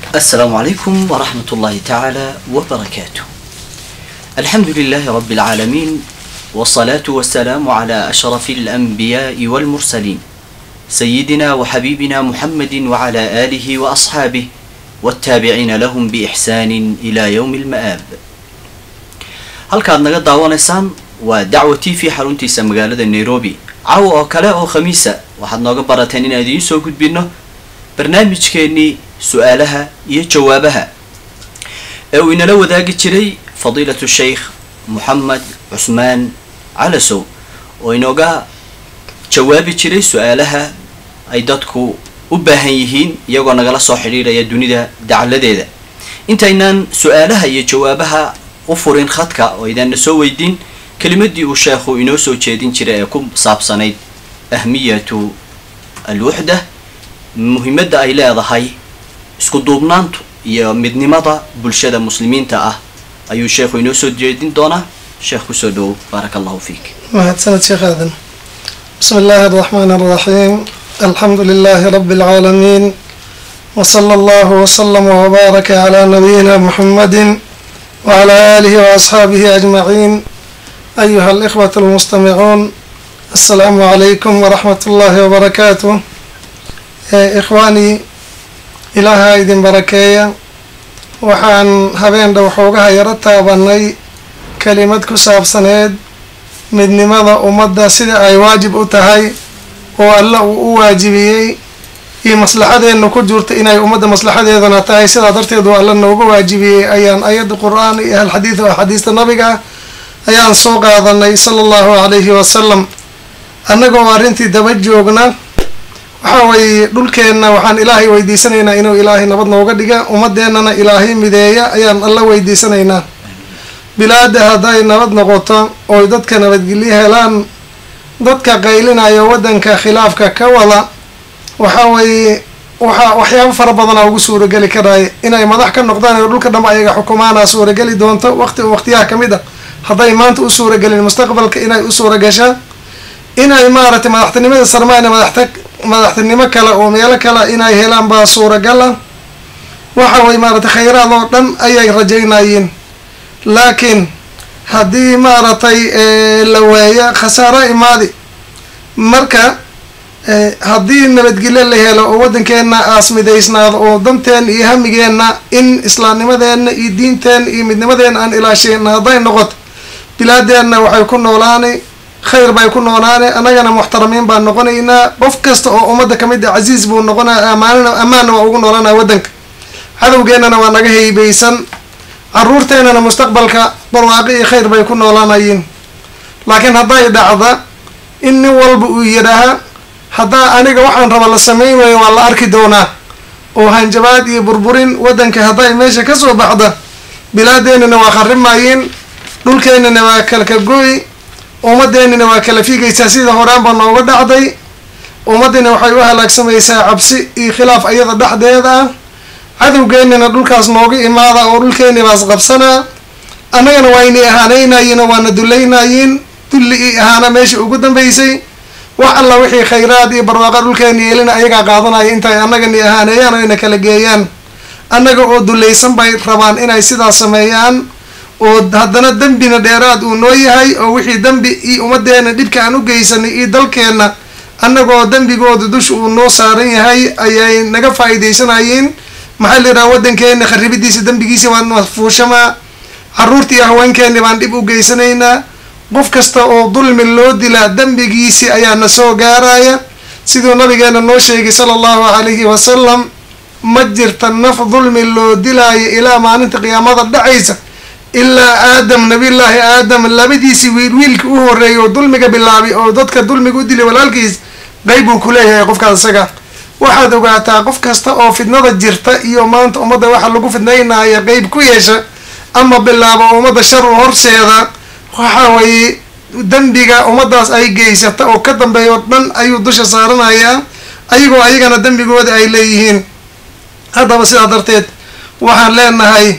السلام عليكم ورحمة الله تعالى وبركاته الحمد لله رب العالمين والصلاة والسلام على أشرف الأنبياء والمرسلين سيدنا وحبيبنا محمد وعلى آله وأصحابه والتابعين لهم بإحسان إلى يوم المآب halkaad naga daawanaysaan waa dacwa t v xaruntiisa magaalada nairobi caw oo kale oo khamiisa waxaad nooga barateen inaan idiin soo gudbino barnaamijkeenii su-aalaha iyo jawaabaha ee uu inala wadaagi jiray fadiilatu sheikh moxamed cusmaan calasow oo inooga jawaabi jiray su-aalaha ay dadku u baahan yihiin iyagoo nagala soo xidhiidhaya dunida dacaladeeda intaynaan su-aalaha iyo jawaabaha u furin khadka oo idaanna soo weydiin kelimadii uu sheekhu inoo soo jeedin jiray ee ku saabsanayd ahmiyatu alwuxda muhimadda ay leedahay isku duubnaantu iyo midnimada bulshada muslimiinta ah ayuu sheekhu inoo soo jeedin doonaa sheekh kusoo dhowow baaraka allahu fiik mahadsaned sheekh aadan bismi illaahi araxmaan araxiim alxamdu lilaahi rabi alcaalamiin wsala allahu wslama wbaaraka calaa nabiyina muxamadi wcalaa aalihi waasxaabihi ajmaciin ayuha alikhwat almustamicuun assalaamu calaykum waraxmat ullaahi wabarakaatuh ikhwaanii ilaaha idin barakeeya waxaan habeen dhow xoogaha yaro taabanay kelimad ku saabsaneed midnimada ummadda sida ay waajib u tahay oo alla uu u waajibiyey iyo maslaxadeenna ku jirta inay ummadda maslaxadeedana tahay sidaa darteed uu alla nooga waajibiyey ayaan ayadda qur-aan iyo alxadiid oo axaadiista nabiga ah ayaan soo qaadanay sala allahu calayhi wasalam annagoo arrintii daba joogna waxaa weeye dhulkeenna waxaan ilaahay weydiisanaynaa inuu ilaahay nabad nooga dhiga ummadeennana ilaahay mideeya ayaan alla weydiisanaynaa bilaada hadday nabad noqoto oy dadka nabadgelyo helaan dadka qaylinayo waddanka khilaafka ka wada waxaa weeye waxaa waxyaabo fara badanaa ugu suurageli karaya inay madax ka noqdaan oo dhulka dham ayaga xukumaana suurageli doonto waqti waqtiyaha ka mid a hadday maanta u suuragelin mustaqbalka inay u suuragashaan inay maaragtay madaxtinimada sarmayna madaxta madaxtinimo kale oo meelo kale inay helaan baa suuragal ah waxa weye maaragtay khayraad oo dhan ayay rajaynayeen laakiin haddii maaragtay la waayo khasaaro imaadi marka haddii nabadgelyo la helo oo waddankeenna aas midaysnaado oo danteena iyo hamigeenna in islaamnimadeenna iyo diinteenna iyo midnimadeenna aan ilaasheyna hadday noqoto bilaadeenna waxay ku noolaanay khayr bay ku noolaane annagana muxtaramiin baan noqonaynaa qof kasta oo ummadda kamid a casiis buu noqonaa amaanna ammaanna waa ugu noolanaa waddanka cadowgeennana waa naga heybeysan caruurteennana mustaqbalka barwaaqi iyo khayr bay ku noolaanayiin laakiin hadday dhacda in nin walba uu yidhaaha haddaa aniga waxaan raba la sameyn waayo waa la arki doonaa oo hanjabaad iyo burburin waddanka hadday meesha kasoo baxda bilaadeenina waa kharimayiin dhulkeenina waa kalkagoy ummadeenina waa kala fiigaysaa sida horaanba nooga dhacday ummadina waxay u halaagsamaysaa cabsi iyo khilaaf ayada dhexdeeda ah cadowgeenina dhulkaas nooga imaada oo dhulkeeni baas qabsanaa annagana waynay ahaanaynayiin oo waana dulaynayiin dulli i ahaana meesha ugu dambeysay wax alla wixii khayraad iyo barwaaqa dhulkeeni yeelina ayagaa qaadanaya intay annagani ahaaneeyaan oo ina kala geeyaan annaga oo dulaysan bay rabaan inay sidaas sameeyaan oo haddana dembina dheeraad uu noo yahay oo wixii dembi iyo ummadeena dhibka aan u geysanay iyo dalkeenna annagoo dembigooda dusha uu noo saaran yahay ayay naga faa-iideysanayeen maxaa la yidhaha waddankeena kharibidiisa dembigiisi waan fuushamaa caruurtii iyo haweenkeeni baan dhib u geysanaynaa qof kasta oo dulmi loo dilaa dembigiisi ayaa na soo gaaraya siduu nabigeena noo sheegay sala allahu calayhi wasalam ma jirta naf dulmi loo dilaayo ilaa maalinta qiyaamada dhacaysa ilaa aadam nabiyullaahi aadam labadiisii wiil wiilka u horeeyay oo dulmiga bilaabay oo dadka dulmiga u dilay walaalkiis qeyb buu ku leeyahay qofkaas isaga waxaad ogaataa qof kasta oo fidnada jirta iyo maanta ummadda waxa lagu fidnaynaya qeyb ku yeesha ama bilaabo ummadda shar u horseeda waxa weeye dembiga ummaddaas ay geysata oo ka dambeeya oo dhan ayuu dusha saaranayaa ayagoo ayagana dembigooda ay leeyihiin haddaba sidaa darteed waxaan leenahay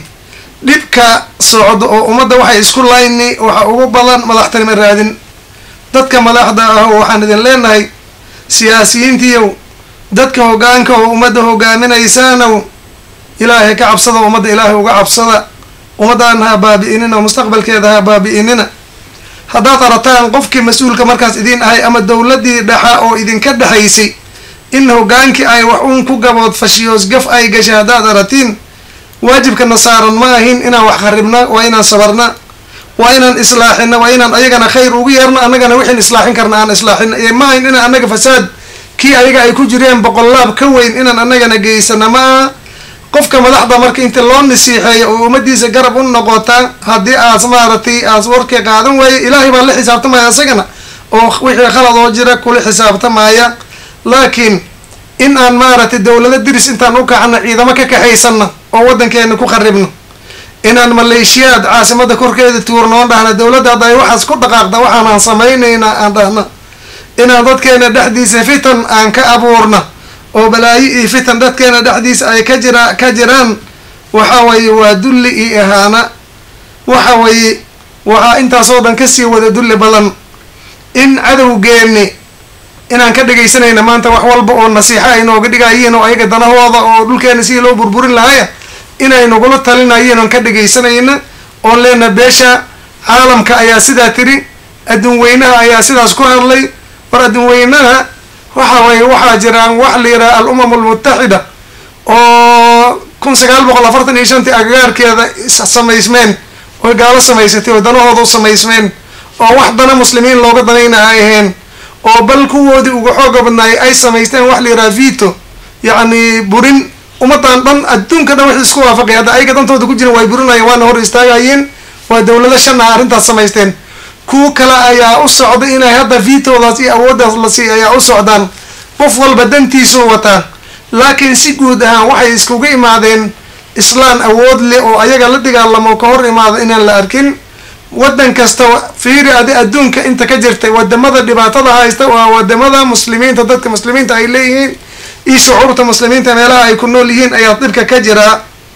dhibka socdo oo ummadda waxay isku layni waxa ugu badan madaxtinimo raadin dadka madaxda ah waxaan idin leenahay siyaasiyiintiiyow dadka hoggaanka oo ummadda hogaaminaysaanow ilaahay ka cabsada ummadda ilaahay uga cabsada ummaddaana ha baabi'inina mustaqbalkeeda ha baabi'inina haddaad arataan qofkii mas-uulka markaas idiin ahay ama dowladdii dhexa oo idinka dhexaysay in hogaankii ay wax uun ku gabood fashiyoos gaf ay gashay haddaad aratiin waajibkana saaran ma ahin inaan wax kharibna waa inaan sabarna waa inaan islaaxina waa inaan ayagana khayr ugu yeerno annagana wixiin islaaxin karna aan islaaxina ma ahin inaan annaga fasaad kii ayaga ay ku jireen boqollaab ka weyn inaan annagana geysana ma aha qofka madaxda marka inta loo nasiixeeyo oo ummadiisa garab u noqota haddii aas maaragtay aas warkii qaadan waaye ilaahay baa la xisaabtamaya isagana oo wixii khalad oo jira kula xisaabtamaya laakiin in aan maaragtay dowlado diris intaan u kacno ciidamo ka kaxaysana oo waddankeena ku qaribno inaan maleeshiyaad caasimada korkeeda tuurno oon dhahna dowladda hadda ay waxaas ku dhaqaaqda waxaanaan samaynaynaa aan dhahna inaan dadkeena dhexdiisa fitan aan ka abuurna oo balaayo iyo fitan dadkeena dhexdiisa ay ka jira ka jiraan waxa weeye waa dulli iyo ihaana waxa weeye waxaa intaasoo dhan kasii wada dulli badan in cadowgeeni inaan ka dhegaysanayna maanta wax walba oo nasiixo ay nooga dhigayiin oo ayaga danahooda oo dhulkeena sidii loo burburin lahaya inay nagula talinayiin oon ka dhegaysanayna oon leena beesha caalamka ayaa sidaa tiri adduun weynaha ayaa sidaas ku hadlay war adduun weynaha waxa weye waxaa jiraan wax la yidhaha al-umam almutaxida oo kun sagaal boqol afartan iyo shantii agagaarkeeda samaysmeen oy gaalo samaysatay oo danahooda u samaysmeen oo wax dana muslimiin looga danayna ay ahayn oo bal kuwoodii uga xooga badnaayay ay samaysteen wax la yidhaha vito yacni burin ummadan dhan adduunka dhan wixii isku waafaqay hadda ayaga dantooda ku jiran way burinayeen waana hor istaagayeen waa dowlado shan ah arrintaas samaysteen kuwo kale ayaa u socda inay hadda vitoodaas iyo awooddaas la siiy ayaa u socdaan qof walba dantiisuu wataa laakiin si guud ahaan waxay iskuga imaadeen islaan awood leh oo ayaga la dagaalamo ka hor imaada inaan la arkin waddan kasta fiiri adi adduunka inta ka jirtay wadamada dhibaatada haysta waa wadamada muslimiinta dadka muslimiinta ay leeyihiin iyo shucuurta muslimiinta meelaha ay ku nool yihiin ayaa dhibka ka jiraa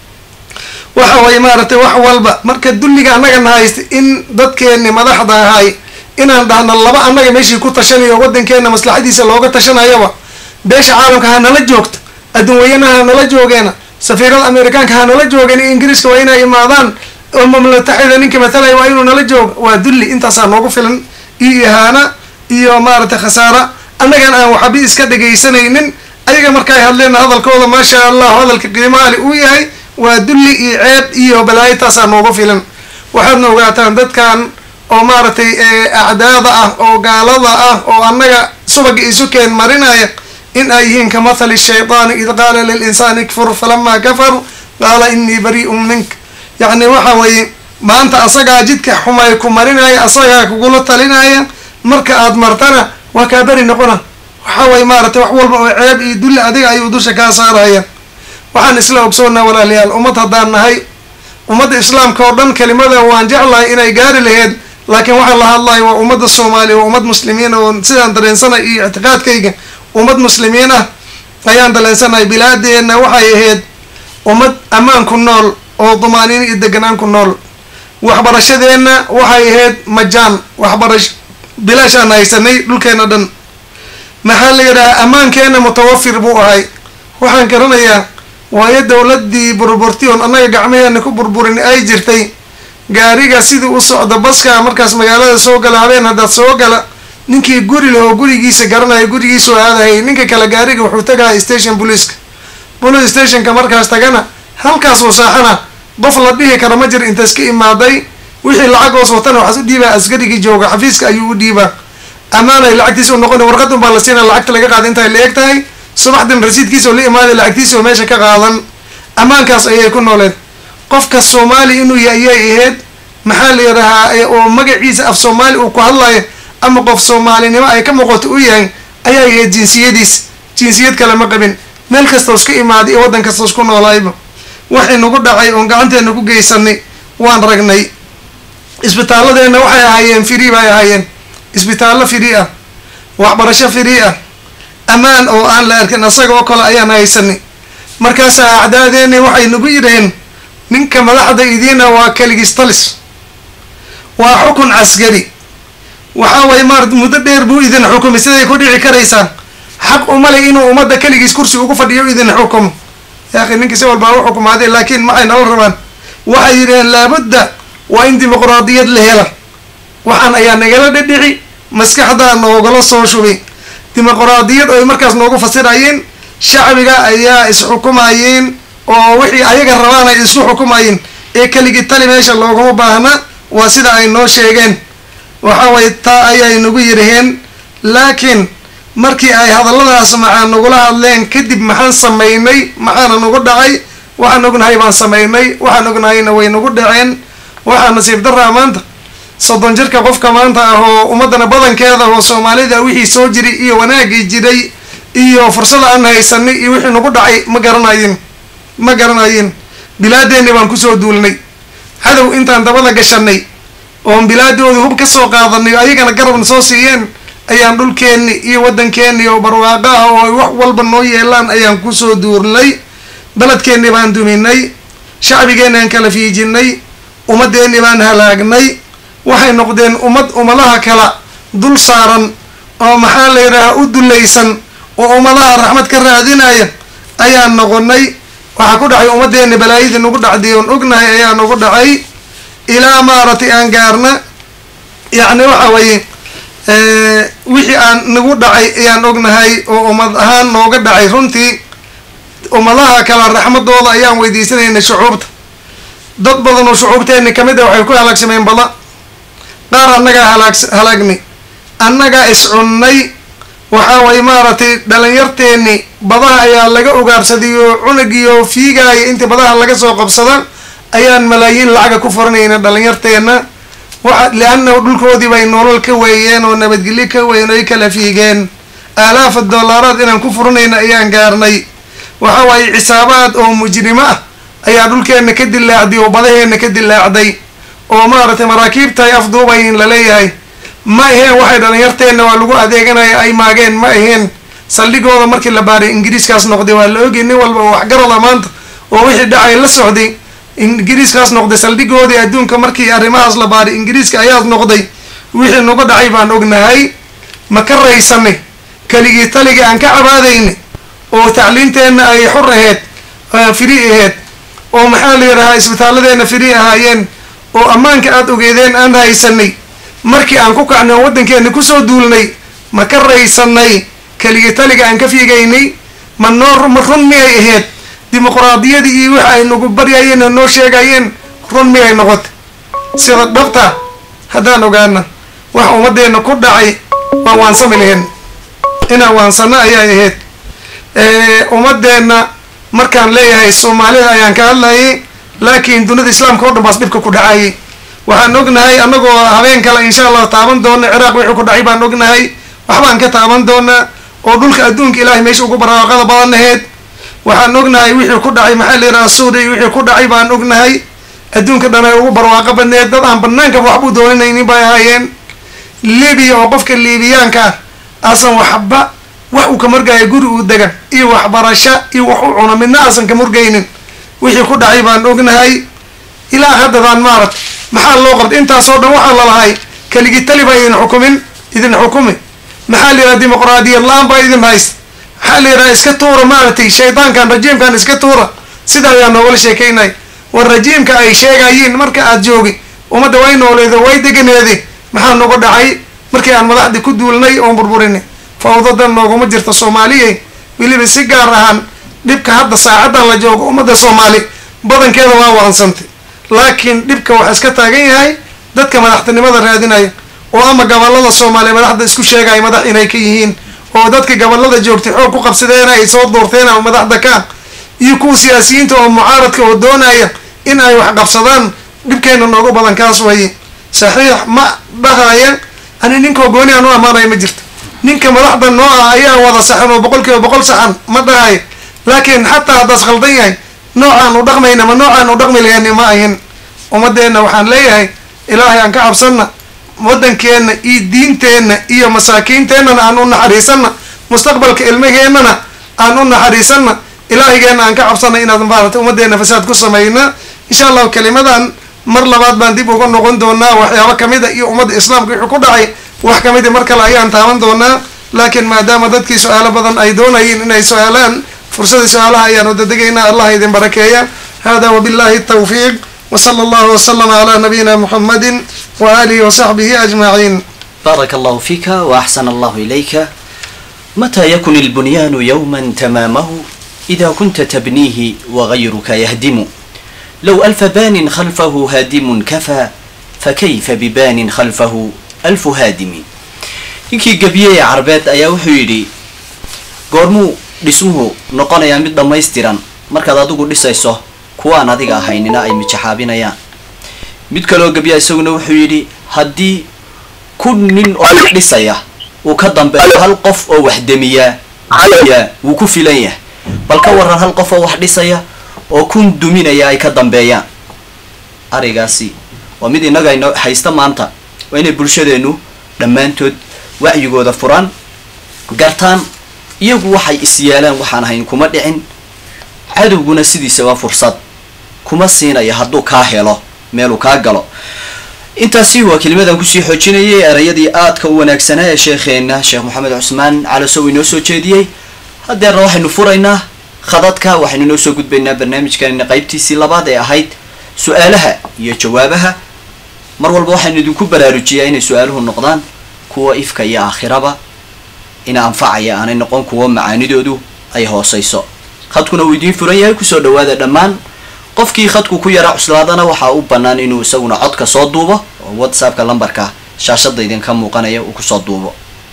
waxa way maaragtay wax walba marka dulliga annagana haysta in dadkeeni madaxda ahay inaan dhahna laba annaga meeshii ku tashanayo waddankeena maslaxadiisa looga tashanayaba beesha caalamka ha nala joogto adduun weyanaha ha nala joogeena safiirada amerikaanka ha nala joogeen iyo ingiriiska waa inay imaadaan oo mamlataxida ninka matalaya waa inuu nala joogo waa dulli intaasaa noogu filan iyo ihaana iyo maaragtay khasaara annagan aan waxabi iska dhegaysanaynin ayaga markaay hadleen hadalkooda maasha allah hadalka qiimaali uu yahay waa dulli iyo ceeb iyo balaayo taasaa noogu filan waxaadna ogaataan dadkan oo maaragtay acdaada ah oo gaalada ah oo annaga subaga isu keen marinaya in ay yihiin ka mathali shaytaani id qaala lilinsaani ikfur falamaa kafar qaala inii barii'un mink yacni waxa weeye maanta asagaa jidka xumay ku marinaya asagaa kugula talinaya marka aad martana waa kaa beri noqona waxa weye maaragtay wax walba oo ceeb iyo dulli adiga ayuu dusha kaa saaraya waxaan isla ogsoonnaa walaalayaal ummad haddaan nahay ummadda islaamka oo dhan kelimada waan jeclahay inay gaari laheyd laakiin waxaan la hadlayo waa ummadda soomaaliya waa ummad muslimiin oo sidaan dareensanay iyo ictiqaadkayga ummad muslimiin ah ayaan dareensanay bilaadeenna waxay ahayd ummad ammaan ku nool oo dumaaniin iyo deganaan ku nool waxbarashadeenna waxay ahayd majaan waxbarash bilaashaan haysanay dhulkeena dhan maxaa la yidhaha ammaankeenna mutawafir buu ahay waxaan garanayaa waayo dowladii burburti oon annaga gacmaheena ku burburin ay jirtay gaariga sidii u socda baska markaas magaalada soo gala habeen haddaad soo gala ninkii guri leh oo gurigiisa garanaya gurigiisoo aadahayay ninka kale gaariga wuxuu tagaha station booliiska police stationka markaas tagana halkaasuu saaxana qof la dhihi kara ma jir intaas ka imaaday wixii lacag hoos watana waxaas u dhiibaa askarigii jooga xafiiska ayuu u dhiibaa ammaanay lacagtiisa u noqona warqadun baa la siina lacagta laga qaada intay la eg tahay subaxdin rasiidkiisa oo la imaaday lacagtiisa oo meesha ka qaadan ammaankaas ayay ku nooleed qofka soomaali inuu yahay ayay ahayd maxaa la yidhahaa oo magaciisa af soomaali uu ku hadlayo ama qof soomaalinimo ay ka muuqato u yahay ayaa ahayd jinsiyadiis jinsiyad kale ma qabin meel kastoo iska imaaday iyo waddan kastoo isku noolayba waxay nagu dhacay oon gacanteena ku geysanay waan ragnay isbitaaladeenna waxay ahaayeen free bay ahaayeen isbitaallo free ah waxbarasho free ah ammaan oo aan la arkin asaga oo kale ayaan haysanay markaasaa acdaadeeni waxay nagu yidhaheen ninka madaxda idiina waa keligiis talis waa xukun caskari waxaa waye maarata muddo dheer buu idin xukumay siday ku dhici karaysaa xaq uma le inuu ummadda keligiis kursi ugu fadhiyo idin xukumo yaakhi ninka si walbaa u xukumaaday laakiin maxay nala rabaan waxay yidhaheen laabudda waa in dimuqraadiyad la hela waxaan ayaa nagala dhidhici maskaxdaa noogala soo shubi dimuqraadiyad ay markaas noogu fasirayeen shacbiga ayaa isxukumayeen oo wixii ayaga rabaan ay isku xukumayeen ee keligii tali meesha looguma baahna waa sida ay noo sheegeen waxa way taa ayay nagu yidhaheen laakiin markii ay hadalladaas maxaa nagula hadleen kadib maxaan samaynay maxaana nagu dhacay waxaan ognahay baan samaynay waxaan ognahayna way nagu dhaceen waxaa nasiib daraa maanta soddon jirka qofka maanta ah oo ummadana badankeeda oo soomaalida wixii soo jiray iyo wanaagii jiray iyo fursada aan haysanay iyo wixii nagu dhacay ma garanayin ma garanayin bilaadeenni baan kusoo duulnay cadow intaan dabada gashanay oon bilaadooda hub ka soo qaadanay ayagana garabna soo siiyeen ayaan dhulkeenni iyo waddankeenni oo barwaaqo ah oo wax walba noo yeelaan ayaan kusoo duurnay beledkeenni baan duminay shacbigeenniaan kala fiijinay ummadeenni baan halaagnay waxay noqdeen ummad ummadaha kala dul saaran oo maxaa la yidhaahaa u dulaysan oo ummadaha raxmad ka raadinaya ayaan noqonay waxaa ku dhacay ummadeenni balaayadii nagu dhacday oon ognahay ayaa nagu dhacay ilaa maaragtay aan gaarna yacni waxa weeye wixii aan nagu dhacay ayaan ognahay oo ummad ahaan nooga dhacay runtii ummadaha kala raxmadooda ayaan weydiisanaynay shucuubta dad badan oo shucuubteenni kamid a waxay ku halaagsameen bada qaar annagaa halaag halaagni annagaa iscunnay waxaa way maaragtay dhalinyarteenni badaha ayaa laga ugaarsadaiyo cunugiyo fiigaaya intii badaha laga soo qabsada ayaan malaayiin lacaga ku furanayna dhalinyarteenna waxa liannahu dhulkoodii bay nolol ka weeyeen oo nabadgelyo ka weyn oy kala fiigeen aalaafa dollaaraad inaan ku furanayna ayaan gaarnay waxa waaye cisaabaad oo mujrimo ah ayaa dhulkeenna ka dilaacday oo badaheenna ka dilaacday oo maaragtay maraakiibta ay afduubayin laleeyahay ma aheen waxay dhalinyarteenna waa lagu adeeganaya ay maageen ma aheen saldhigooda markii la baaray ingiriiskaas noqday waa la ogay nin walba oo waxgarada maanta oo wixii dhacay la socday ingiriiskaas noqday saldhigoodii adduunka markii arrimahaas la baaray ingiriiska ayaas noqday wixii nagu dhacay baan ognahay ma ka raysanay keligii taligii aan ka cabaadayna oo tacliinteenna ay xur aheyd firi aheyd oo maxaa la yidhahaa isbitaaladeenna firi ahaayeen oo ammaanka aada ogeedeen aan haysanay markii aan ku kacnay oo waddankeena kusoo duulnay ma ka raysanay keligii taliga aan ka fiigaynay ma noo ma run miyay ahayd dimuqraadiyadii iyo wix ay nagu baryayeen oo noo sheegayeen run miyay noqotay sida dhabta haddaan ogaana wax ummaddeena ku dhacay waan waansami lahayn inaan waansano ayay ahayd ummadeenna markaan leeyahay soomaalida ayaan ka hadlayay laakiin dunida islaamka o dhan baas dhibka ku dhacayay waxaan ognahay annagoo habeen kale insha allah taaban doona ciraaq wixii ku dhacay baan ognahay waxbaan ka taaban doonaa oo dhulka adduunka ilaahay meesha ugu barwaaqada badan aheyd waxaan ognahay wixii ku dhacay maxaa la yidhaha suuriya wixii ku dhacay baan ognahay adduunka dhan ay ugu barwaaqo badneed dad aan banaanka waxbuu dooninaynin bay ahaayeen libiya oo qofka liibiyaanka ah aasan waxba wax uu ka murgaayo guri uu dega iyo waxbarasho iyo wax u cuno midna aasan ka murgaynin wixii ku dhacay baan ognahay ilaa haddadaan maaragt maxaa loo qabtay intaasoo dhan waxaa lalahay keligii tali baa idin xukumin idin xukumi maxaa la yidhaha dimuqraadiyad la-aan baa idin hayst maxaa la yidhaha iska tuura maaragtay shaydaankan rajiimkan iska tuura sida ayaa noogala sheekaynay war rajiimka ay sheegayiin marka aad joogi ummadda way nooleedo way deganeede maxaa nagu dhacay markii aan madaxdii ku duulnay oon burburinay fawdadan nooguma jirta soomaaliya weliba si gaar ahaan dhibka hadda saacadan la joogo ummadda soomaali badankeeda waa wadansantay laakiin dhibka waxaa iska taagan yahay dadka madaxtinimada raadinaya oo ama gobolada soomaaliya madaxda isku sheegaya madax inay ka yihiin oo dadka gobolada joogtay xoog ku qabsadeen ay soo doorteen ama madaxda ka iyo kuwa siyaasiyiinta oo mucaaradka oo doonaya in ay wax qabsadaan dhibkeena noogu badan kaas waye saxiix ma dhahaya ani ninkoo gooni aan u ammaanaya ma jirto ninka madaxda noo ah ayaa wada saxan oo boqol kiiba boqol saxan ma dhahayo laakiin xataa haddaas khaldan yahay noocaan u dhaqmayna ma noocaan u dhaqmi lahayni ma ahin ummadeenna waxaan leeyahay ilaahay aan ka cabsanna waddankeenna iyo diinteenna iyo masaakiinteennana aan u naxariisanna mustaqbalka ilmaheennana aan u naxariisanna ilaahigeenna aan ka cabsanna inaad maarata ummadeenna fasaad ku samayna insha allahu kelimadan mar labaad baan dib uga noqon doonaa waxyaabo kamida iyo ummadda islaamka wixii ku dhacay wax kamida mar kale ayaan taaban doonaa laakiin maadaama dadkii su-aalo badan ay doonayeen inay su-aalaan fursadii su-aalaha ayaan udadegaynaa allah idin barakeeya hada wabillahi tawfiiq wsala allahu waslama calaa nabiyina muxamadi waaalihi wasaxbihi ajmaciin بارك الله فيك وأحسن الله إليك متى يكن البنيان يوما تمامه إذا كنت تبنيه وغيرك يهدم لو ألف بان خلفه هادم كفى فكيف ببان خلفه ألف هادم ninkii gabiyey carbeed ayaa wuxuu yidhi goormuu dhismuhu noqonayaa mid dhammaystiran markaad adigu dhisayso kuwaan adiga ahaynina ay mijaxaabinayaan mid kaloo gabiya isaguna wuxuu yidhi haddii kun nin oo wax dhisaya uu ka dambeeyo hal qof oo wax demiyaa ya wuu ku filan yahay bal ka waran hal qof oo wax dhisaya oo kun duminaya ay ka dambeeyaan arigaasi waa mid innaga ino haysta maanta waa inay bulshadeenu dhammaantood wacyigooda furaan gartaan iyagu waxay is yeelaan waxaan ahayn kuma dhicin cadowguna sidiisa waa fursad kuma siinaya hadduu kaa helo meeluu kaa galo intaasi waa kelimadan kusii xoojinayay erayadii aadka u wanaagsanaa ee sheekheena sheekh moxamed cusmaan calasow inoo soo jeediyey haddeerna waxaynu furaynaa khadadka waxaynu inoo soo gudbaynaa barnaamijkanina qaybtiisii labaad ee ahayd su-aalaha iyo jawaabaha mar walba waxaynu idinku baraarujiyaa inay su-aaluhu noqdaan kuwa ifka iyo aakhiraba ina anfacaya aanay noqon kuwa macaanidoodu ay hooseyso khadkuna uu idiin furan yahay kusoo dhawaada dhammaan qofkii khadku ku yara cuslaadana waxaa u bannaan inuu isaguna codka soo duubo oo whatsappka lambarka shaashada idinka muuqanaya uu kusoo duubo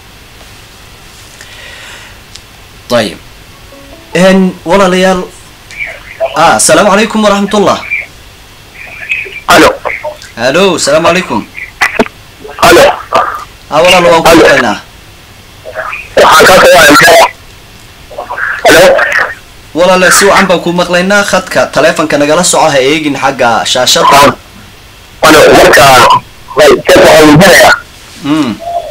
ayib walaalayaal a asalaamu calaykum waraxmatullah alo hallo asalaamu calaykum alo a walaal waan ku maqlaynaa waxaan ka kawaaya alo walaale si wacan baan ku maqlaynaa khadka taleefonka nagala soco ha eegin xagga shaashada alo marka waxaanjinaya mm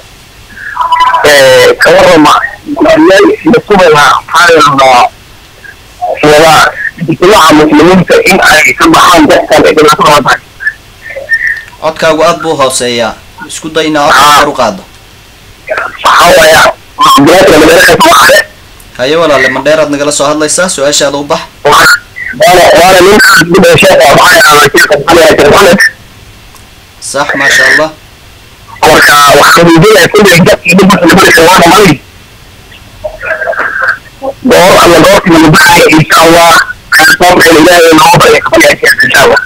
ka warama gudiyay masubaya maxaa wada ijtimaaca muslimiinta in ay ka baxaan dadkan ee dhibaatada wadahay codkaagu aad buu hooseeyaa isku day inaa codka kor u qaado waxaa waaya bilaadka magaalada soomaale haye walaale mandheeraad nagala soo hadlaysaa su-aashaada u bax waana waana ninkaan gudda sheekha maxaa yahdaa sheekha maxamed sheekh maxamed sax maasha allah marka waxaan weydiinaya kulli dadkii dhib marka labarika waa dhamay goor alla goortii lagu baxaya insha allah kaasoomayna ilaahay nooga barya kabalaya sheekh insha allah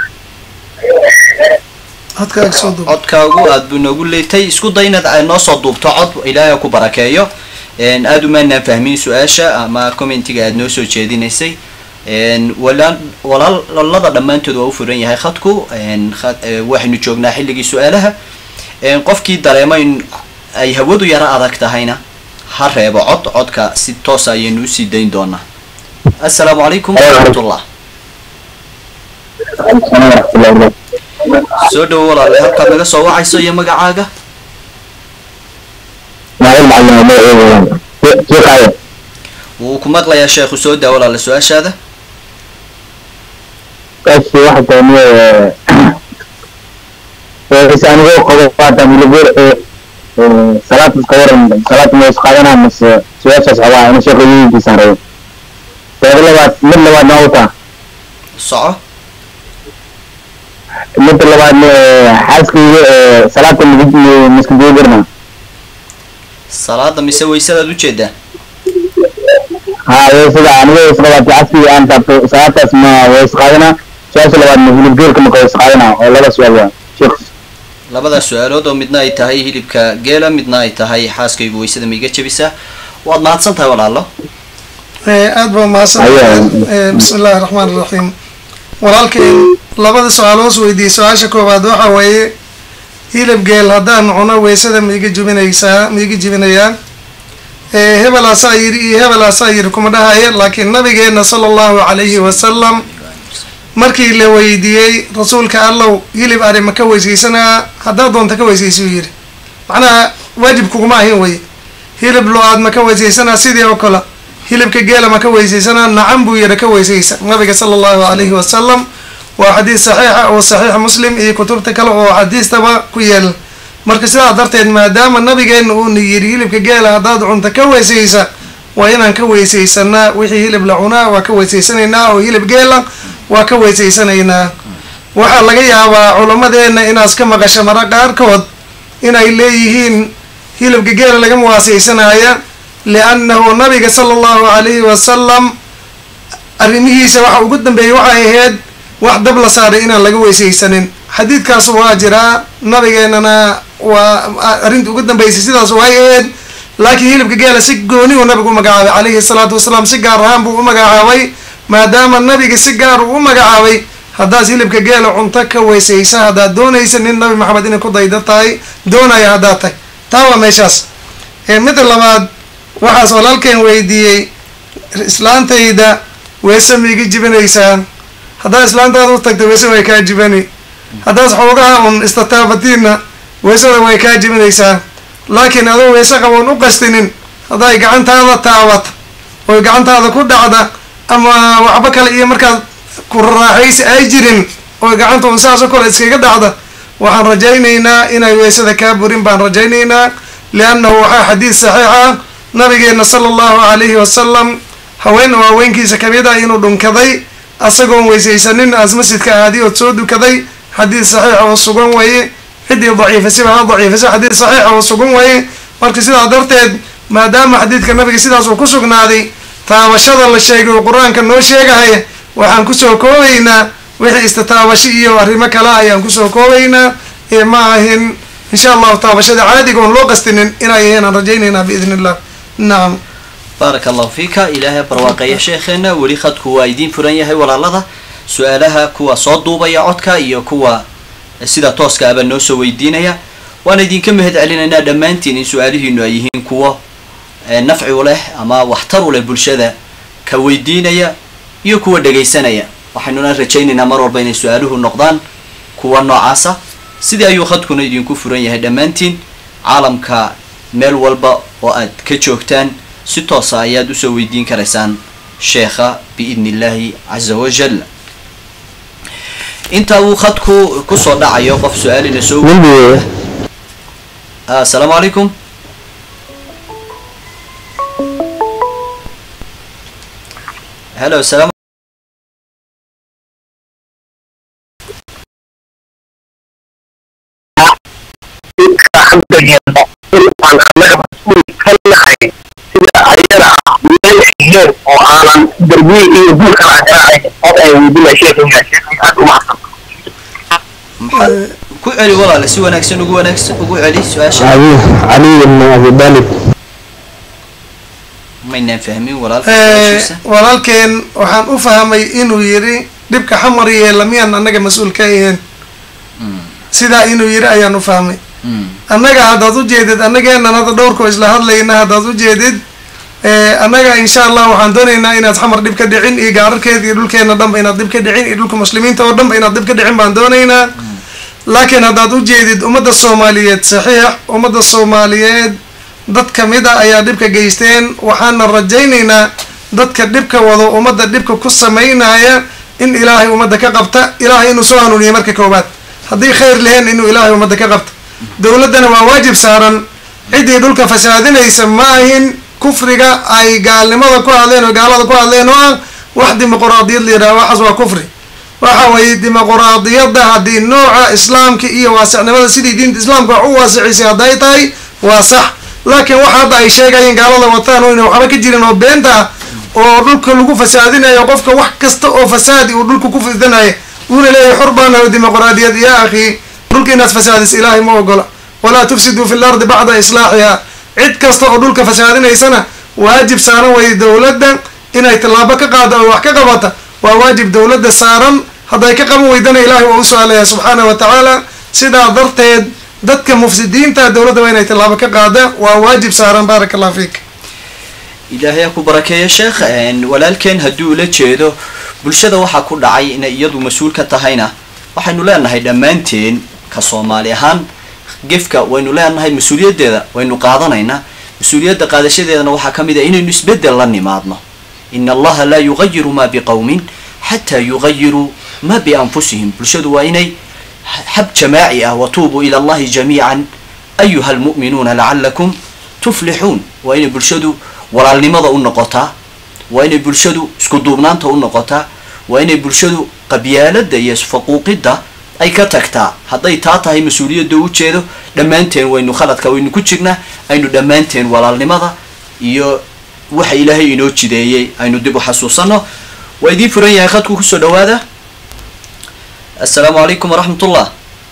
codkaaga soo duub codkaagu aad buu noogu leetay isku day inaad ay noo soo duubto cod ilaahay ku barakeeyo aada umaanaan fahmin su-aasha ama commentiga aad noo soo jeedinaysay walaan walaalada dhammaantood waa u furan yahay khadku khad- eh, waxaynu joognaa xilligii su-aalaha qofkii dareemo in ay hawadu yaro adag tahayna ha reebo cod codka si toosa ayaynu usii dayn doonaa assalaamu calaykum waraxmatullah soo dhowo walaale halkaad naga soo wacayso iyo magacaaga wuu ku maqlayaa sheekhu soo daa walaale su-aashaada kaasi waxa taaniye is anigoo qabo waata milibir salaad iska waran salaad ma is qaadanaa mase su-aashaas qabaa ina sheekha yidiisaan rabo teeda labaad mid labaad na utaa soco midda labaadna xaaskayga salaada miska joogirna salaada mise waysadaad ujeedaa haa weysada anigoo isqabaati xaaskayga aan taabto salaadaas ma waa is qaadanaa su-aasha labaadna hilibgeelka maka waa is qaadanaa oo laba su-aal waa sheekh labadaas su-aalood oo midna ay tahay hilibka geela midna ay tahay xaaskaygu waysada maiga jebisaa waad mahadsan tahay walaalo aada baa mahadsan Ayaa. bismi illaahi raxmaan iraxiim walaalkeen labada su-aal hoos weydiiyey su-aasha koowaad waxa weeye hilib geel haddaan cuno weysada maiga jibinaysaa maiga jibinayaa Eh, hebel asaa yiri iyo hebel asaa yiri kuma dhahaya laakiin nabigeena sala allahu calayhi wasalam markii la weydiiyey rasuulka allow hilib ari ma ka weysaysanaa haddaad doonta ka weysaysuu yidhi macnaha waajib kuguma ahin wey hilib lo-aad ma ka weysaysanaa sidii oo kale hilibka geela ma ka weysaysanaa nacan buu yidhi ka weysaysa nabiga sala allahu calayhi wasalam waa xadiis saxiixa oo saxiix muslim iyo kutubta kale oo xadiistaba ku yeela marka sidaa darteed maadaama nabigeena uuna yidhi hilibka geela haddaad cunta ka weysaysa waa inaan ka weysaysanaa wixii hilib la cunaa waa ka weysaysanaynaa oo hilib geela waa ka weysaysanaynaa waxaa laga yaabaa culammadeenna inaas ka maqasho mara qaarkood inay leeyihiin hilibka geela laga muwaasaysanaya liannahu nabiga sala allahu calayhi wasalam arrimihiisa waxa ugu dambeeyay waxay ahayd wax dab la saaray inaan laga weysaysanin xadiidkaas waa jiraa nabigeennana waa arrinta ugu dambeysay sidaas way ahayd laakiin hilibka geela si gooni uu nabigu u magacaabay calayhi salaatu wasalaam si gaar ahaan buu u magacaabay maadaama nabiga si gaar uu u magacaabay haddaad hilibka geela cunto ka weysaysa haddaad doonaysa nin nabi maxamed inay ku dayda tahay doonaya haddaad tahay taa waa meeshaas midda labaad waxaas walaalkeen weydiiyey islaantayda weese ma iga jibinaysaa haddaad islaantaada u tagta weese way kaa jibani haddaad xoogaha un istataabatiinna weesada way kaa jibinaysaa laakiin adoo weese qaboon u qastinin hadday gacantaada taabata oy gacantaada ku dhacda ama waxba kale iyo markaad ku raaxaysi ay jirin oy gacanta un saasoo kale iskaga dhacda waxaan rajaynaynaa inay weesada kaa burin baan rajaynaynaa liannahu waxaa xadiid saxiix ah nabigeena sala allahu calayhi wasalam haween oo haweenkiisa kamid ah inuu dhunkaday asagoon weysaysanin aas masjidka aadi ood soo dukaday xadiid saxiixa oo sugan weeye ciddii daciifasiba ha daciifasa xadiid saxiixa oo sugan weeye marka sidaa darteed maadaama xadiidka nabiga sidaas uu ku sugnaaday taabashada la sheegay oo qur-aanka noo sheegahaya waxaan kusoo koobaynaa wixii istitaabasho iyo arrimo kale ayaan kusoo koobaynaa ee ma ahin insha allahu taabashada caadiga oon loo qastinin inay ahayn aan rajaynaynaa biidn illah nacam baaraka allahu fiika ilaahay barwaaqeeya sheekheena weli khadku waa idiin furan yahay walaalada su-aalaha kuwa soo duubaya codka iyo kuwa sida tooska aba noo soo weydiinaya waana idinka mahad celinaynaa dhammaantiin in su-aalihiinu ay yihiin kuwo nafci u leh ama waxtar u leh bulshada ka weydiinaya iyo kuwa dhegaysanaya waxaynuna rajaynaynaa mar walba inay su-aaluhu noqdaan kuwa noocaasa sidii ayuu khadkuna idinku furan yahay dhammaantiin caalamka meel walba oo aad ka joogtaan si toosa ayaad usoo weydiin karaysaan sheekha biidni illaahi caza wajal inta uu khadku kusoo dhacayo qof su-aalina soo asalaamu calaykum helo salaam aan annaga mas-uul ka nahay sida ayada meel xigeen oo aanan darbiye iyo guurkan aan garaacayn od ay weydinaa sheekayga sheekay aad u mahadsan maxaa ku celi walaale si wanaagsan ugu wanaagsan ugu celi su-aasha علي علي بن ابي طالب maynaan fahmin walaalka Eh, su-aashiisa walaalkeen waxaan u fahmay inuu yidhi dhibka xamar yeela miyaan annaga mas-uul ka ahayn sidaa inuu yidhi ayaan u fahmay Mm. annaga haddaad u jeedid annageenan hadda dhowrkoo isla hadlayna haddaad u jeedid eh, annaga insha allah waxaan doonaynaa inaad xamar dhib ka dhicin iyo gaararkeeda iyo dhulkeena dhanba inaad dhib ka dhicin iyo dhulka muslimiinta oo dhanba inaad dhib ka dhicin baan doonaynaa laakiin haddaad u jeedid ummadda soomaaliyeed saxiix ummadda soomaaliyeed dad kamid a ayaa dhibka geysteen waxaana rajaynaynaa dadka dhibka wado ummadda dhibka ku samaynaya in ilaahay ummadda ka qabta ilaahay inuu soo hanuuniyo marka koowaad haddii khayr leheen inuu ilaahay ummadda ka qabta dowladdana waa waajib saaran ciddii dhulka fasaadinaysa ma ahin kufriga ay gaalnimada ku hadleen oo gaalada ku hadleen oo ah wax dimuquraadiyad la yidhaha waxaas waa kufri waxa weeye dimuquraadiyadda haddii nooca islaamka iyo waasicnimada sidii diinta islaamka wax u waasicisay hadday tahay waa sax laakiin waxa hadda ay sheegayeen gaalada wataan oo ina waxba ka jirin oo beenta ah oo dhulka lagu fasaadinayo qofka wax kasta oo fasaadi uu dhulka ku fidinayo wuuna leeyahay xor baan nahay dimuquraadiyad ya akhi dhulka inaad fasaadis ilaahay ma ogola walaa tufsiduu fi lardi bacda islaaxiha cid kasta oo dhulka fasaadinaysana waajib saaran weye dowladda inay tallaabo ka qaado oo wax ka qabata waa waajib dowladda saaran hadday ka qaban weydana ilaahay waa u su-aalaya subxaana wa tacaala sidaa darteed dadka mufsidiinta dowladda waa inay tallaabo ka qaada waa waajib saaran baaraka allah fiik ilaahay ha ku barakeeya sheekh een, walaalkeen haddii ula jeedo bulshada waxaa ku dhacay inay iyadu mas-uul ka tahayna waxaynu leenahay dhammaanteen ka soomaali ahaan gefka waynu leenahay mas-uuliyaddeeda waynu qaadanaynaa mas-uuliyadda qaadashadeedana waxaa ka mid ah inaynu isbeddel la nimaadno ina allaha laa yugayiru ma biqowmin xataa yugayiruu ma bianfusihim bulshadu waa inay xab jamaaci ah watuubuu ila allahi jamiican ayuha almu'minuuna lacalakum tuflixuun waa inay bulshadu walaalnimada u noqotaa waa inay bulshadu isku duubnaanta u noqotaa waa inay bulshadu qabyaalada iyo isfaquuqidda ay ka tagtaa hadday taa tahay mas-uuliyadda u jeedo dhammaanteen waynu khaladka waynu ku jirnaa aynu dhammaanteen walaalnimada iyo waxa ilaahay inoo jideeyey aynu dib u xasuusano waa idiin furan yahay khadku kusoo dhawaada assalaamu calaykum waraxmat ullah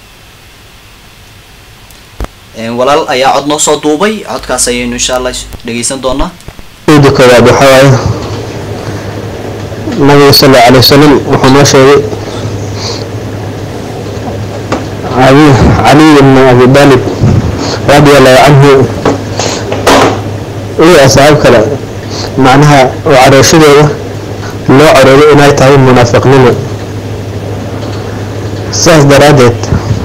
walaal ayaa cod noo soo duubay codkaas ayaynu insha allah dhegeysan doonaa ciida koowaad waxaa waaye nabiga sal allau alay wasalam wuxuu noo sheegay abi cali ibn abi dalib radia allahu canhu iyo asxaab kale macnaha oo carooshadooda loo carooday inay tahay munaafiqnimo sidaas daraaddeed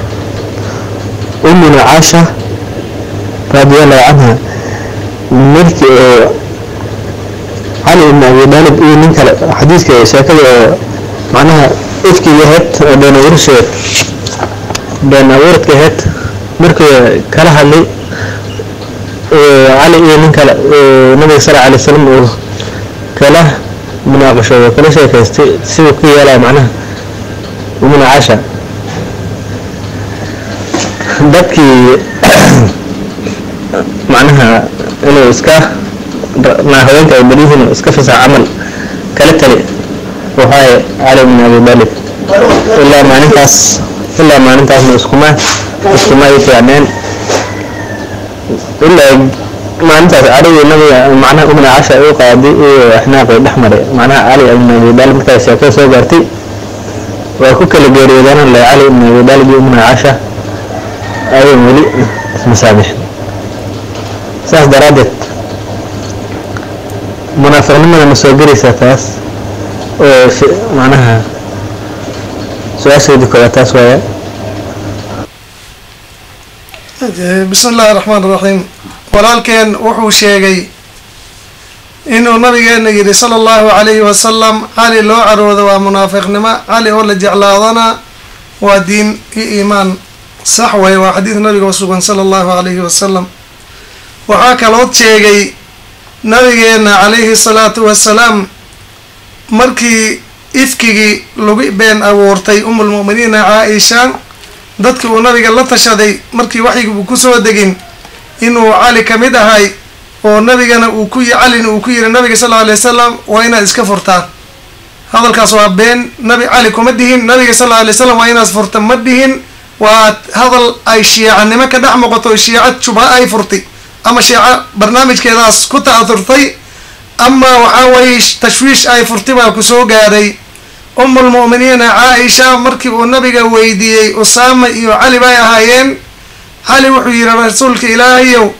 umina caasha radia allahu canha markii oo cali ibn abi daalib iyo nin kale xadiidka sheekada oo macnaha ifkiga ahayd oo been abuursheed been abuuradka ahayd markii kala hadlay cali iyo nin kale nabiga sal alay wasalam uu kala munaaqashoodo kala sheekaystay siduu ku yeelaya macnaha umina caasha dadkii macnaha inuu iska naa haweenka ay beriyihiin iska fasax camal kala tali waxaaye cali bin abi dalib ilaa maalintaas ilaa maalintaasna iskuma iskuma ay fiicneen ilaa maalintaas caligii nabiga macnaha umna casha u qaaday iyo axnaaqii dhex maray macnaha cali ibn abi dalib markaa sheekada soo gaartay waa ku kala geeriyoodaan le cali ibn abi dalib iyo umna casha ayaan weli ismasaamixin saas daraaddeed munaafiqnimada ma soo gelaysaa taas oo macnaha su-aasheedii koowaad taas waaya bismi illaahi raxmaan iraxiim walaalkeen wuxuu sheegay inuu nabigeena yidhi sala allahu calayhi wasalam cali loo caroodo waa munaafiqnimo cali oo la jeclaadana waa diin iyo iimaan sax way waa xadiid nabiga oo sugan sala allahu calayhi wasalam waxaa kalood sheegay nabigeena calayhi salaatu wasalaam markii ifkigii lagu been abuurtay umulmu'miniina caa-isha dadkii uu nabiga la tashaday markii waxyigi uu kusoo degin inuu cali ka mid ahay oo nabigana uu ku calina uu ku yiri nabiga sal lla alay wasalam waa inaad iska furtaan hadalkaas waa been nabi cali kuma dhihin nabiga sal alla alay wasalam waa inaad furta ma dhihin waa hadal ay shiicanimo ka dhex noqoto shiica shubha ay furtay ama shiico barnaamijkeedaas ku ta'aturtay ama waxaa weeye tashwiish ay furtay baa kusoo gaaray umulmu'miniina caa-isha markii uu nabiga weydiiyey usaama iyo cali bay ahaayeen cali wuxuu yihi rasuulka ilaahayow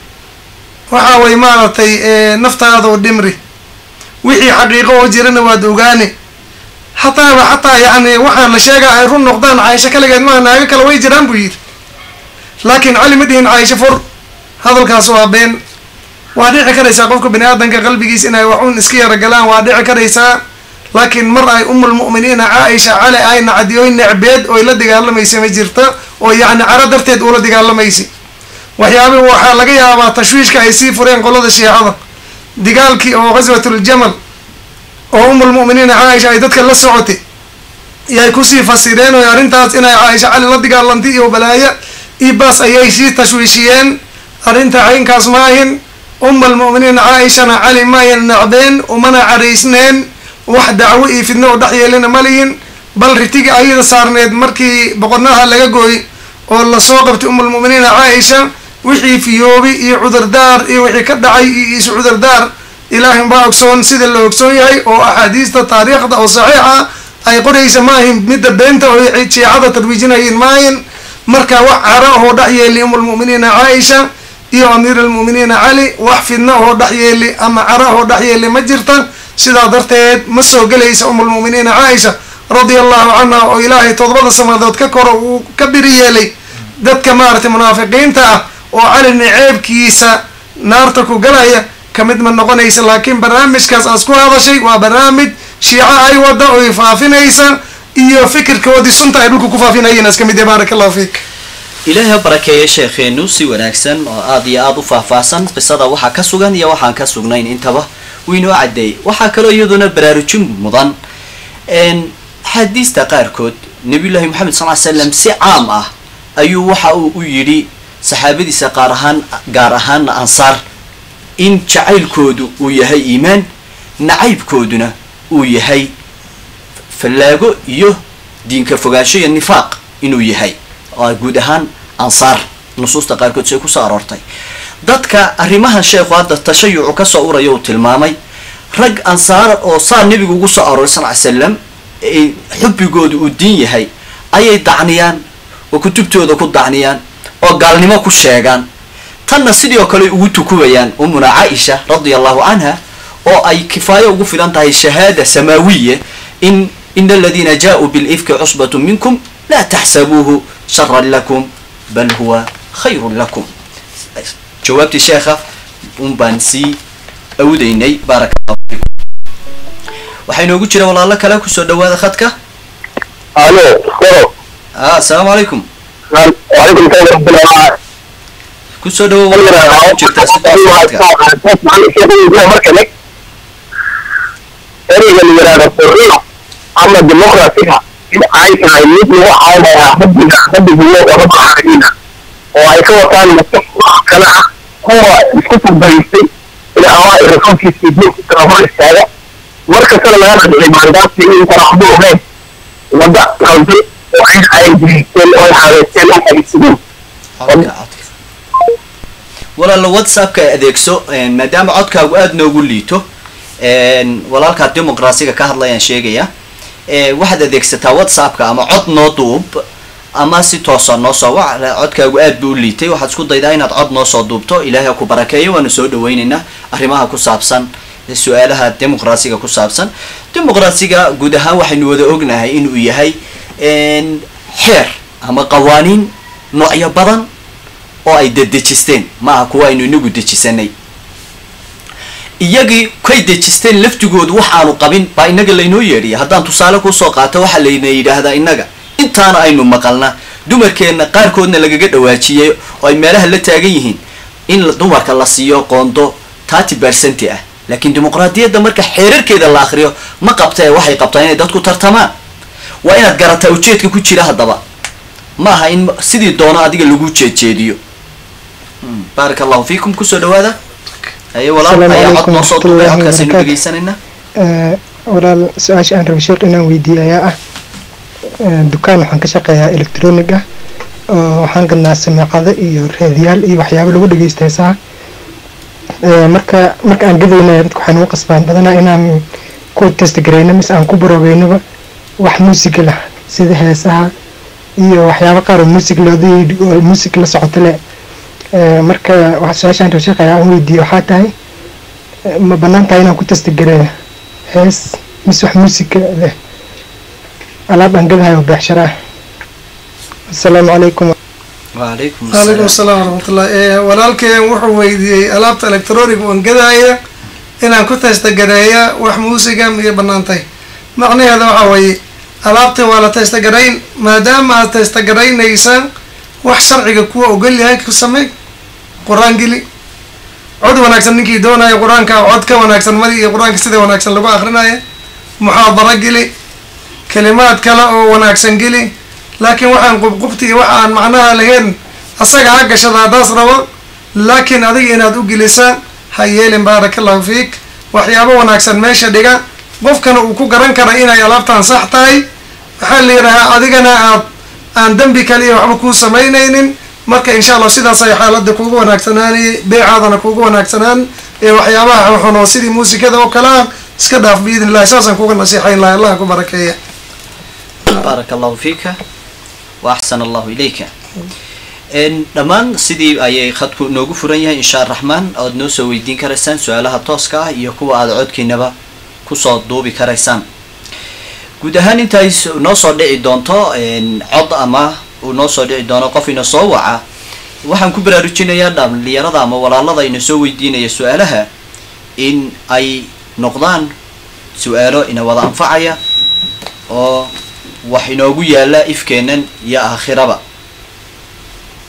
waxa way maaragtay naftaadu dhimri wixii xaqiiqo oo jirana waad ogaani hataaba xataa yacni waxaa la sheegaa ay run noqdaan caaisho kaligeed maa naago kale way jiraan buu yidhi laakiin cali ma dhihin caaisho fur hadalkaas waa been waa dhici karaysaa qofka bani aadamka qalbigiis inay waxun iska yaragalaan waa dhici karaysaa laakiin mar ay umulmu'miniina caa-isha cali ay nacdiyoy necbeed oy la dagaalamaysa ma jirta oo yacni caro darteed uula dagaalamaysa waxyaabihi waxaa laga yaabaa tashwiishka ay sii fureen qolada shiicada digaalkii oo ghaswatuljamal oo umulmu'miniina caaisha ay dadka la socotay yay kusii fasireen oo arrintaas inay caaisha cali la dagaalantay iyo balaayo iyo baas ayay sii tashwiishiyeen arrinta caynkaas ma ahin uma almu'miniina caa-ishana cali maayan nacdeen umana caraysneen wax dacwo iyo fidno oo dhex yeelina ma lihin bal ritigi ayada saarneed markii boqornaha laga gooy oo lasoo qabtay umulmu'miniina caa-isha wixii fiyoobi iyo cudurdaar iyo wixii ka dhacay iyo isu cudurdaar ilaahin baa ogsoon sida la ogsoon yahay oo axaadiista taariikhda oo saxiixa ay qoraysa maahin midda beenta oo shiicada tarwiijinayiin maahin marka wax cara oo dhex yeeli umulmu'miniina caa-isha iyo amiir almu'miniina cali wax fidna oo dhex yeeli ama cara oo dhex yeeli ma jirta sidaa darteed ma soo gelaysa umulmu'miniina caaisha radia allahu canha oo ilaahay todobada sanadood ka koro uu ka biri yeelay dadka maaragtay munaafiqiinta ah oo cali niceebkiisa naarta ku galaya kamid ma noqonaysa laakiin barnaamijkaas aas ku hadashay waa barnaamij shiico ay wada oy faafinaysa iyo fikirkoodii sunta ay dhulka ku faafinayeen as kamid yahay baaraka allahu fiik ilaahay ha barakeeye sheekheenu si wanaagsan oo aada iyo aada u faahfaahsan qisada waxaa ka sugan iyo waxaan ka sugnayn intaba wuu inoo caddeeyey waxaa kaloo iyaduna baraarujin mudan xaadiista qaarkood nabiyullaahi moxamed sal ly slam si caam ah ayuu waxa uu u yidhi saxaabadiisa qaar ahaan gaar ahaana ansaar in jacaylkoodu uu yahay iimaan nacaybkooduna uu yahay fallaago iyo diinka fogaansho iyo nifaaq inuu yahay oo guud ahaan ansaar nusuusta qaarkood say kusoo aroortay dadka arrimahan sheekhu hadda tashayucu kasoo uraya uu tilmaamay rag ansaar oo saa nebigu ugu soo arooray sal ly slam xubbigooda uu diin yahay ayay dacniyaan oo kutubtooda ku dacniyaan oo gaalnimo ku sheegaan tanna sidii oo kale ugu tukubayaan umuna caaisha radia allahu canha oo ay kifaayo ugu filan tahay shahaada samaawiya in ina aladiina jaauu bilifki cusbatu minkum laa taxsabuuhu sharan lakum bal huwa khayrun lakum jawaabtii sheekha un baan sii awdaynay baaraka allahu fiikum waxaa inoogu jira walaalo kale kusoo dhawaada khadka alo koro a asalaamu calaykum وعليكم السلام ورحمة الله وبركاته. kusoo dhawo walaalo ku jirtaa si toosa khadka ereyga la yidhaahdo xurriya ama dimuqrasiga in ay tahay mid lagu caawinayaa rabbiga rabbigiyo oo rabba caalamiina oo ay ka wataan maskax wax kale ah kuwa isku furbaystay in awaa'i rasuulkiisa iyo diinkiisana hor istaaga markastana laga dhadhicay maandaasi in taraxdu ogeyn wadda qalbi oo ay ay jiristeen oo ay xaaweysteen oo adeegsadeen codka codka walaalo whatsappka adeegso maadaama codkaagu aada noogu liito walaalkaa dimuqraasiga ka hadlayaan sheegaya waxaad adeegsataa whatsappka ama cod noo duub ama si toosa noo soo wac codkaagu aad buu u liitay waxaad isku daydaa inaad cod noo soo duubto ilaahay ha ku barakeeyo waanu soo dhaweyneynaa arrimaha ku saabsan su-aalaha dimuqraasiga ku saabsan dimuqraasiga guud ahaan waxaynu wada ognahay inuu yahay xeer ama qawaaniin noocyo badan oo ay dedejisteen maaha kuwa aynu inagu dejisanay iyagii kay dejisteen laftigoodu waxaanu qabin baa inaga laynoo yeedhiya haddaan tusaale kusoo qaato waxaa layna yidhaahdaa innaga intaana aynu maqalna dumarkeenna qaarkoodna lagaga dhawaajiyey oo ay meelaha la taagan yihiin in dumarka la siiyo qoondo thirty percent ah laakiin dimuqraadiyadda marka xeerarkeeda la akriyo ma qabta ee waxay qabtaa inay dadku tartamaan waa inaad garataa ujeedka ku jira haddaba ma aha in sidii doono adiga lagu jeedjeediyo baaraka allahu fiikum kusoo dhawaada aye walaal Asalaamu ayaa cod calaykum noo soo duubay waraxmatullaahi codkaasaynu wabarakaatu. dhegeysanayna Eh, walaal su-aasha aan rabay sheekh inaan weydiiyo ayaa ah eh, dukaan waxaan ka shaqeeyaa electronic ah oo waxaan gadnaa sameecado iyo raadiyaal iyo waxyaabo lagu dhegeysta heesaha Eh, marka marka aan gadayna dadka waxaan ugu qasbaan badanaa inaan ku testgareyno mise aan ku baroobeynaba wax muusiga lah sida heesaha iyo waxyaabo qaar oo muusig loodii oo muusig la socoto leh Eh, marka waxa su-aasha aan rabay sheekh ayaa aan weydiiyo waxaa tahay eh, ma bannaan tahay inaan ku testgareeyo hees mise wax muusika leh alaab aan gadahayo beecshara ah asalaamu calaykum waalaykum calaykum asalaam asalaam waraxmatullah ee walaalkeen wuxuu weydiiyey alaabta electronic uan gadaaya inaan ku testagareeya wax muusiga miyay banaantay macnaheeda waxa weeye alaabta waa la testagarayn maadaama aad testagaraynaysa wax sharciga kuwa ogol yahay ku samey qur-aan geli cod wanaagsan ninkii doonaya qur-aanka cod ka wanaagsan madi iyo qur-aanka sida wanaagsan lagu akrinaya muxaadaro geli kalimaad kale oo wanaagsan geli laakiin waxaan qubqubti iyo waxa aan macnaha lahayn asaga ha gashada haddaas rabo laakiin adiga inaad u gelisaan ha yeelin baaraka allahu fiik waxyaabo wanaagsan meesha dhiga qofkana uu ku garan kara inay alaabtaan sax tahay waxaa la yidhahaa adigana aad aan dembi kaliya waxba kuu samaynaynin marka insha allah sidaas ay xaaladda kuugu wanaagsanaani beecaadana kuugu wanaagsanaan ee waxyaabaha xunxun oo sidii muusikada oo kale ah iska dhaaf biidn illahi saasaan kuga nasiixayn lahay allah ku barakeeya baaraka allahu fiika wa axsana allahu ilayka n dhammaan sidii ayay khadku noogu furan yahay insha araxmaan oad noo soo weydiin karaysaan su-aalaha tooska ah iyo kuwa aada codkiinaba kusoo duubi karaysaan guud ahaan inta ay s- noo soo dhici doonto n cod ama uu noo soo dhici doono qof ina soo waca waxaan ku baraarujinayaa dhalinyarada ama walaalada ina soo weydiinaya su-aalaha in ay noqdaan su-aalo ina wada anfacaya oo wax inoogu yaala ifkeennan iyo aakhiraba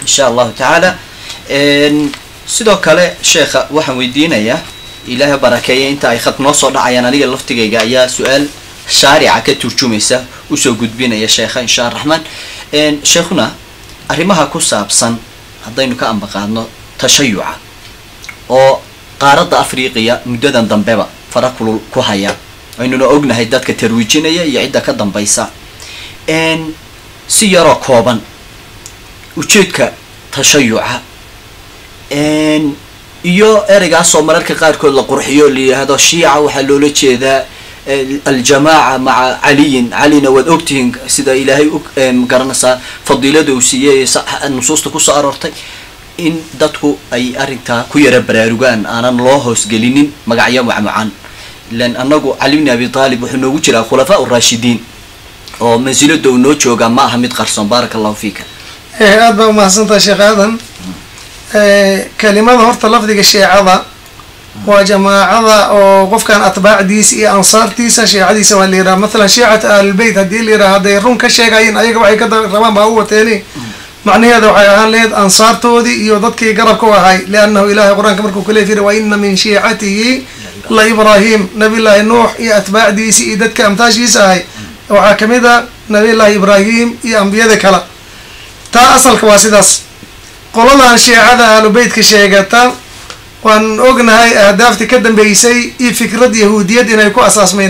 insha allahu tacaala sidoo kale sheekha waxaan weydiinayaa ilaahay barakeeya inta ay khad noo soo dhacayaan aniga laftigayga ayaa su-aal shaarica ka turjumaysa usoo gudbinaya sheekha insha araxmaan sheekhuna arrimaha ku saabsan haddaynu ka ambaqaadno tashayuca oo qaaradda afriqiya muddadan dambeba fara kulul ku haya aynuna ognahay dadka tarwiijinaya iyo cidda ka dambaysa si yaroo kooban ujeedka tashayuca iyo ereygaasoo mararka qaarkood la qurxiyo la yidhaahdo shiica waxaa loola jeedaa aljamaaca maca caliyin calina waad ogtihiin sida ilaahay magaranaysaa fadiilada uu siiyey nusuusta kusoo aroortay in dadku ay arrintaa ku yara baraarugaan aanan loo hoosgelinin magacyo macmucan ilan anagu cali bni abi taalib wuxuu noogu jiraa khulafaa uraashidiin oo mansilada uu noo joogaa ma aha mid qarsoon baaraka allahu fiika aada baa umahadsantaha sheekh aadan kelimada horta lafdiga sheecada waa jamaacada oo qofkan atbaacdiisa iyo ansaartiisa sheecadiisa waa la yidhaha mathalan shiicata ahlulbeyt haddii la yidhaha hadday run ka sheegayin ayaga waxay ka rabaan baa u wateeni macnaheeda waxay ahaan lehed ansaartoodii iyo dadkii garabka u ahay liannahu ilahay qur-aanka markuu kale firi wa ina min shiicatihi la ibraahim nabiyllaahi nuux iyo atbaacdiisi iyo dadka amtaashiisa ahay waxaa kamid a nabiyllaahi ibraahim iyo ambiyada kale taa asalka waa sidaas qoladan shiicada ahlubeytka sheegata waan ognahay ahdaaftii ka dambeysay iyo fikrad yahuudiyad inay ku asaasmeen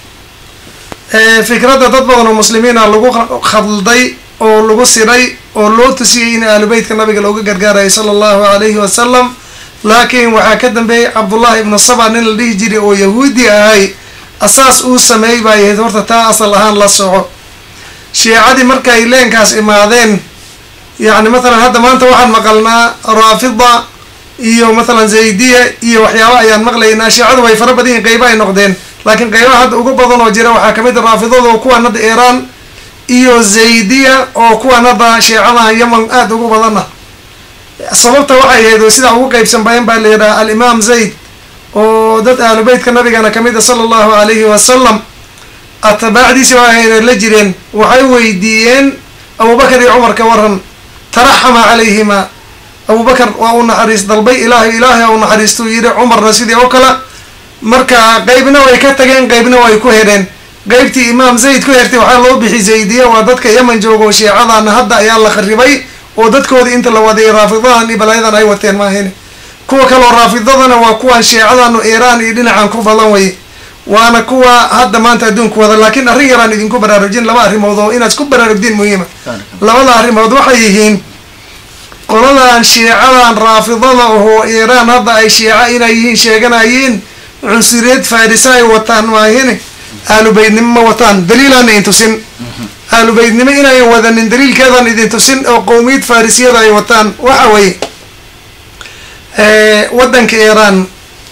fikradda dad badan oo muslimiina lagu khadlday oo lagu siray oo loo tusiyey in ahlubeytka nabiga looga gargaarayo sala allahu alayhi wasalam laakiin waxaa ka dambeeyey cabdullahi ibnu saba nin la dhihi jiray oo yahuudi ahay asaas uu sameeyey baa yahayd horta taa asal ahaan la soco shiicadii markay leenkaas imaadeen yacni mathalan hadda maanta waxaan maqalnaa raafida iyo mathalan zaydiya iyo waxyaaba ayaan maqlaynaa shiicadu way fara badan yihin qeyba ay noqdeen laakiin qeybaha hadda ugu badan oo jira waxaa kamid a raafidada oo kuwan hadda iiraan iyo zaydiya oo kuwan hadda shiicadaha yeman aada ugu badana sababta waxay ahayd oo sidaa ugu qeybsan bayan baa la yidhaha alimaam zayd oo dad ahlubeytka nabigana kamid a sala allahu alayhi wasalam atbaacdiisi waxayna la jireen waxay weydiiyeen abubakar iyo cumar ka waran taraxama calayhima abubakar waa u naxariis dalbay ilaahay ilaahay u naxariistuu yidhi cumarna sidii oo kale marka qeybna way ka tageen qeybna way ku hereen qeybtii imaam zayd ku hertay waxaa loo bixi zaydiya waa dadka yeman jooga oo shiicadana hadda ayaa la kharibay oo dadkooda inta la wadayay raafidadan iyo balaayadan ay wateen maahine kuwa kaloo raafidadana waa kuwan shiicadanu iiraan iyo dhinacan ku badan way waana kuwa hadda maanta adduunku wada laakiin arrin yaraan idinku baraarujin laba arrimood oo inaad isku baraarugdin muhiima labada arrimood waxay yihiin qoladan shiicadan raafidada oo iiraan hadda ay shiica inay yihiin sheeganayeen cunsuriyad farisa ay wataan maahine aalubeydnimo ma wataan daliilaan idin tusin aalubeydnimo inayan wadanin daliilkeedan idin tusin oo qowmiyad farisiyada ay wataan waxa weeye waddanka iiraan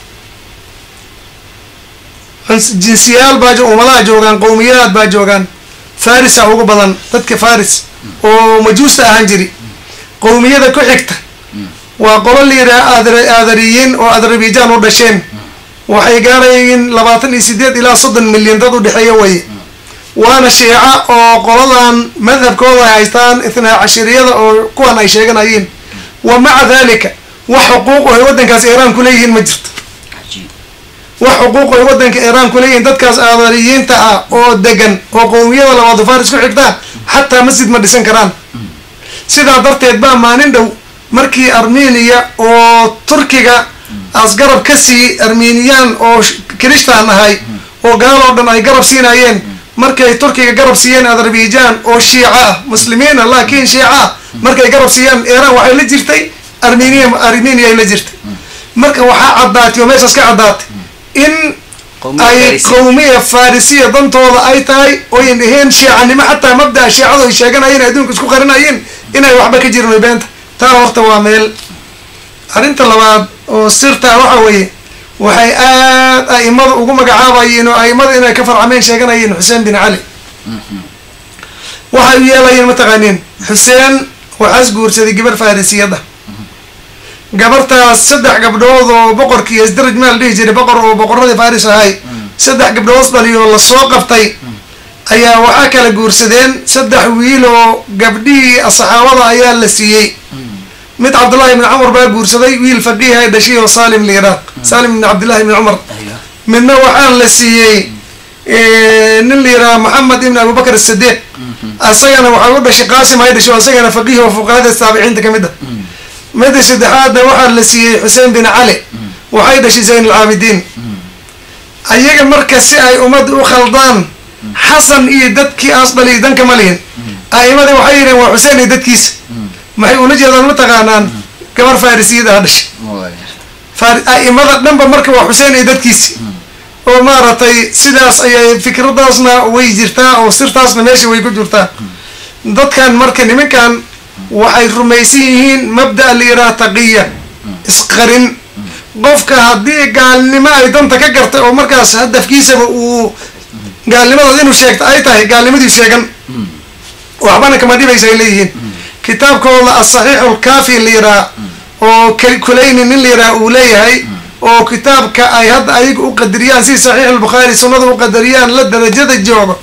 jinsiyaal baa ummadaha joogaan qowmiyadaad baa joogaan farisa ugu badan dadka faris oo majuusta ahaan jiri qowmiyada ku xigta waa qolo la yidhaha aadariyiin oo adarabijaan u dhasheen waxay gaarayiin labaatan iyo sideed ilaa soddon milyan dad u dhexeeya waye waana shiica oo qoladan madhabkooda ay haystaan ithnaa cashiriyada oo kuwan ay sheeganayeen wa maca dalika wax xuquuq oo ay waddankaas iiraan kuleeyihiin ma jirto wax xuquuq ay waddanka iiraan kuleeyihiin dadkaas aadariyiinta ah oo degan oo qowmiyada labaad faris ku xigtaa xataa masjid ma dhisan karaan sidaa darteed baa maalin dhow markii armeniya oo turkiga as garab ka sii armeniyaan oo kiristaan ahay oo gaaloo dhan ay garab siinayeen markay turkiga garab siiyeen azerbaijan oo shiica ah muslimiina laakiin shiica ah markay garab siiyeen iiraan waxay la jirtay armeniya armeniya ay la jirtay marka waxaa caddaatay oo meeshaas ka caddaatay in ay qowmiya farisiya dantooda ay tahay oyn dhaheen shiicanimo xataa mabdaa shiicadu ay sheeganayeen adduunka isku qarinayeen inay waxba ka jirin way beenta taa horta waa meel arrinta labaad oo sirtaa waxa weeye waxay aad a'imada ugu magacaabayeen oo a'imada inay ka farcameen sheeganayeen xuseen bin cali waxay u yeelayeen mataqaaniin xuseen waxaas guursaday gabar farisiyad ah gabartaas saddex gabdhood oo boqorkii isdaraj maal dhihi jiray boqor oo boqoradii faris ahay saddex gabdhood dhaliyo lasoo qabtay ayaa waxaa kala guursadeen saddex wiil oo gabdhihii saxaabada ayaa la siiyey mid cabdullahi ibni cumar baa guursaday wiil faqiih ay dhashay oo salim la yidhaah salim ibni cabdillahi ibni cumar ايوه midna waxaan la siiyey nin la yidhaha maxamed ibn abubakar asidiiq asagana waxaa u dhashay qaasim ay dhashay oo asagana faqiih oo fuqahada taabiciinta kamid ah midda saddexaadna waxaa la siiyey xuseen bin cali waxay dhashay zayn alcaabidiin ayaga marka si ay ummadda u khaldaan xasan iyo dadkii aas dhaliy danka ma lihin a'imadii waxay yidheen waa xuseen iyo dadkiisa maxay ula jeedaan ma taqaanaan gabar farrisiyada ha dhashay Far- a'imada dhanba marka waa xuseen iyo dadkiisi oo maaragtay sidaas ayay fikradaasna way jirtaa oo sirtaasna meesha way ku jirtaa dadkan marka nimankan waxay rumaysan yihiin mabda' la yidhaha taqiya isqarin qofka haddii gaalnimo ay danta ka gartay oo markaas hadafkiisaba uu gaalnimadood inuu sheegto ay tahay gaalnimadii sheegan waxbana kama dhibaysa ay leeyihiin kitaabkooda asaxiixu lkaafi la yidhaha oo Kal- kulayni nin la yidhaha uu leeyahay oo kitaabka ay hadda ayaga u qadariyaan si saxiix albukhaari sunnada u qadariyaan la darajada joogo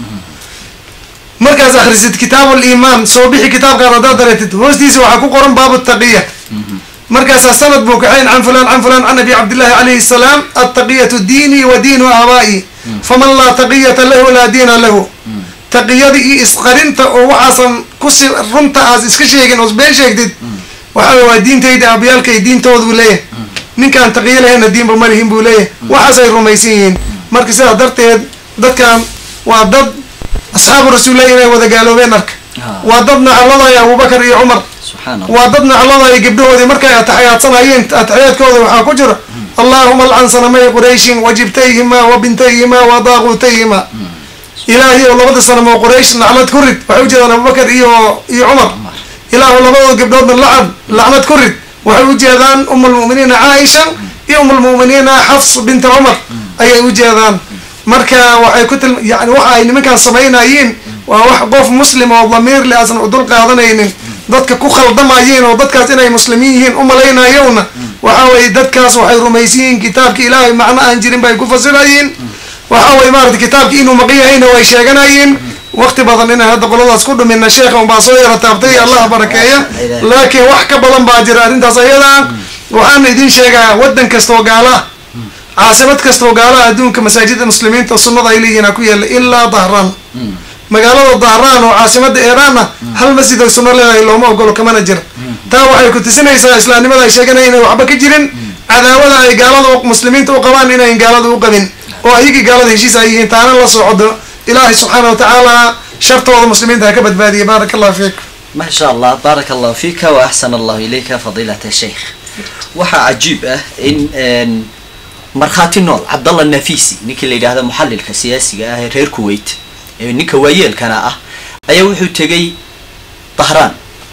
markaas akhrisid kitaabu liimaan soo bixi kitaabkaan haddaad dareetid hoostiisa waxaa ku qoran baabu taqiya markaasaa sanad buu kaxayn can fulaan can fulaan can abi cabdillahi calayhi salaam attaqiyatu diinii wa diinu aabaa'i faman laa taqiyata lahu laa diina lahu taqiyada iyo isqarinta oo waxaasan kusi runta aas iska sheegin oos been sheegtid waxaa wey waa diintayda aabiyaalkay diintooda buu leeyahay ninkaan taqiyo lahayna diinba ma lihin buu leeyahay waxaasay rumaysan yihiin marka sidaa darteed dadkan waa dad asxaabu rasuulillahi inay wada gaaloobeen arka waa dad nacladaya abubakar iyo cumar سبحان الله waa dad nacladaya gabdhahoodii markay ataxyaadsanayeen ataxiyaadkooda waxaa ku jira allahuma alcan sanamay qurayshin wajibtayhima wa bintayhima wa daaquutayhima ilaahay oo labada sanamo quraysh lacnad ku rid waxay ujeedaan abubakar iyo iyo cumar ilaahu labadooda gabdhoodna lacad lacnad ku rid waxay ujeedaan um lmuminiina caaisha iyo um lmuminiina xafs binta cumar ayay ujeedaan marka waxay ku til yani waxa ay nimankaan samaynayeen waa wax qof muslim oo damiir le asan udul qaadanaynin dadka ku khaldamayeen oo dadkaas inay muslimiin yihiin u malaynayowna waxa weye dadkaas waxay rumaysan yihiin kitaabki ilaahay macno aan jirin bay ku fasirayeen waxa weye maarata kitaabki inuu maqan yahayna way sheeganayeen waqti badan inaan hadda qoladaas ku dhumina sheekha unbaa soo yara taabtay allah barakeeya laakiin wax ka badan baa jira arrintaas ayada waxaana idin sheegaa waddan kastoo gaala ah caasimad kastoo gaalaha adduunka masaajida muslimiinta sunnada ay leeyihiin ku yaalla ilaa dahraan magaalada dahraan oo caasimada iiraan ah hal masjid ay sunno leedahay looma ogolo kamana jira taa waxay ku tusinaysaa islaamnimada ay sheeganaya inay waxba ka jirin cadaawada ay gaalada u- muslimiinta u qabaan inayn gaalada u qabin oo ayagii gaalada heshiis ay yihiin taana la socdo ilaahay subxaana wa tacaala shartooda muslimiinta ha ka badbaadiya baaraka allah fiik ما شاء الله بارك الله فيك وأحسن الله إليك فضيلة الشيخ waxaa cajiib ah in een, markhaati nool cabdallah nafisi ninkii la yidhaahda muxalilka siyaasiga ah ee reer kuwait ee ninka waayeelkana ah ayaa wuxuu tegay dahraan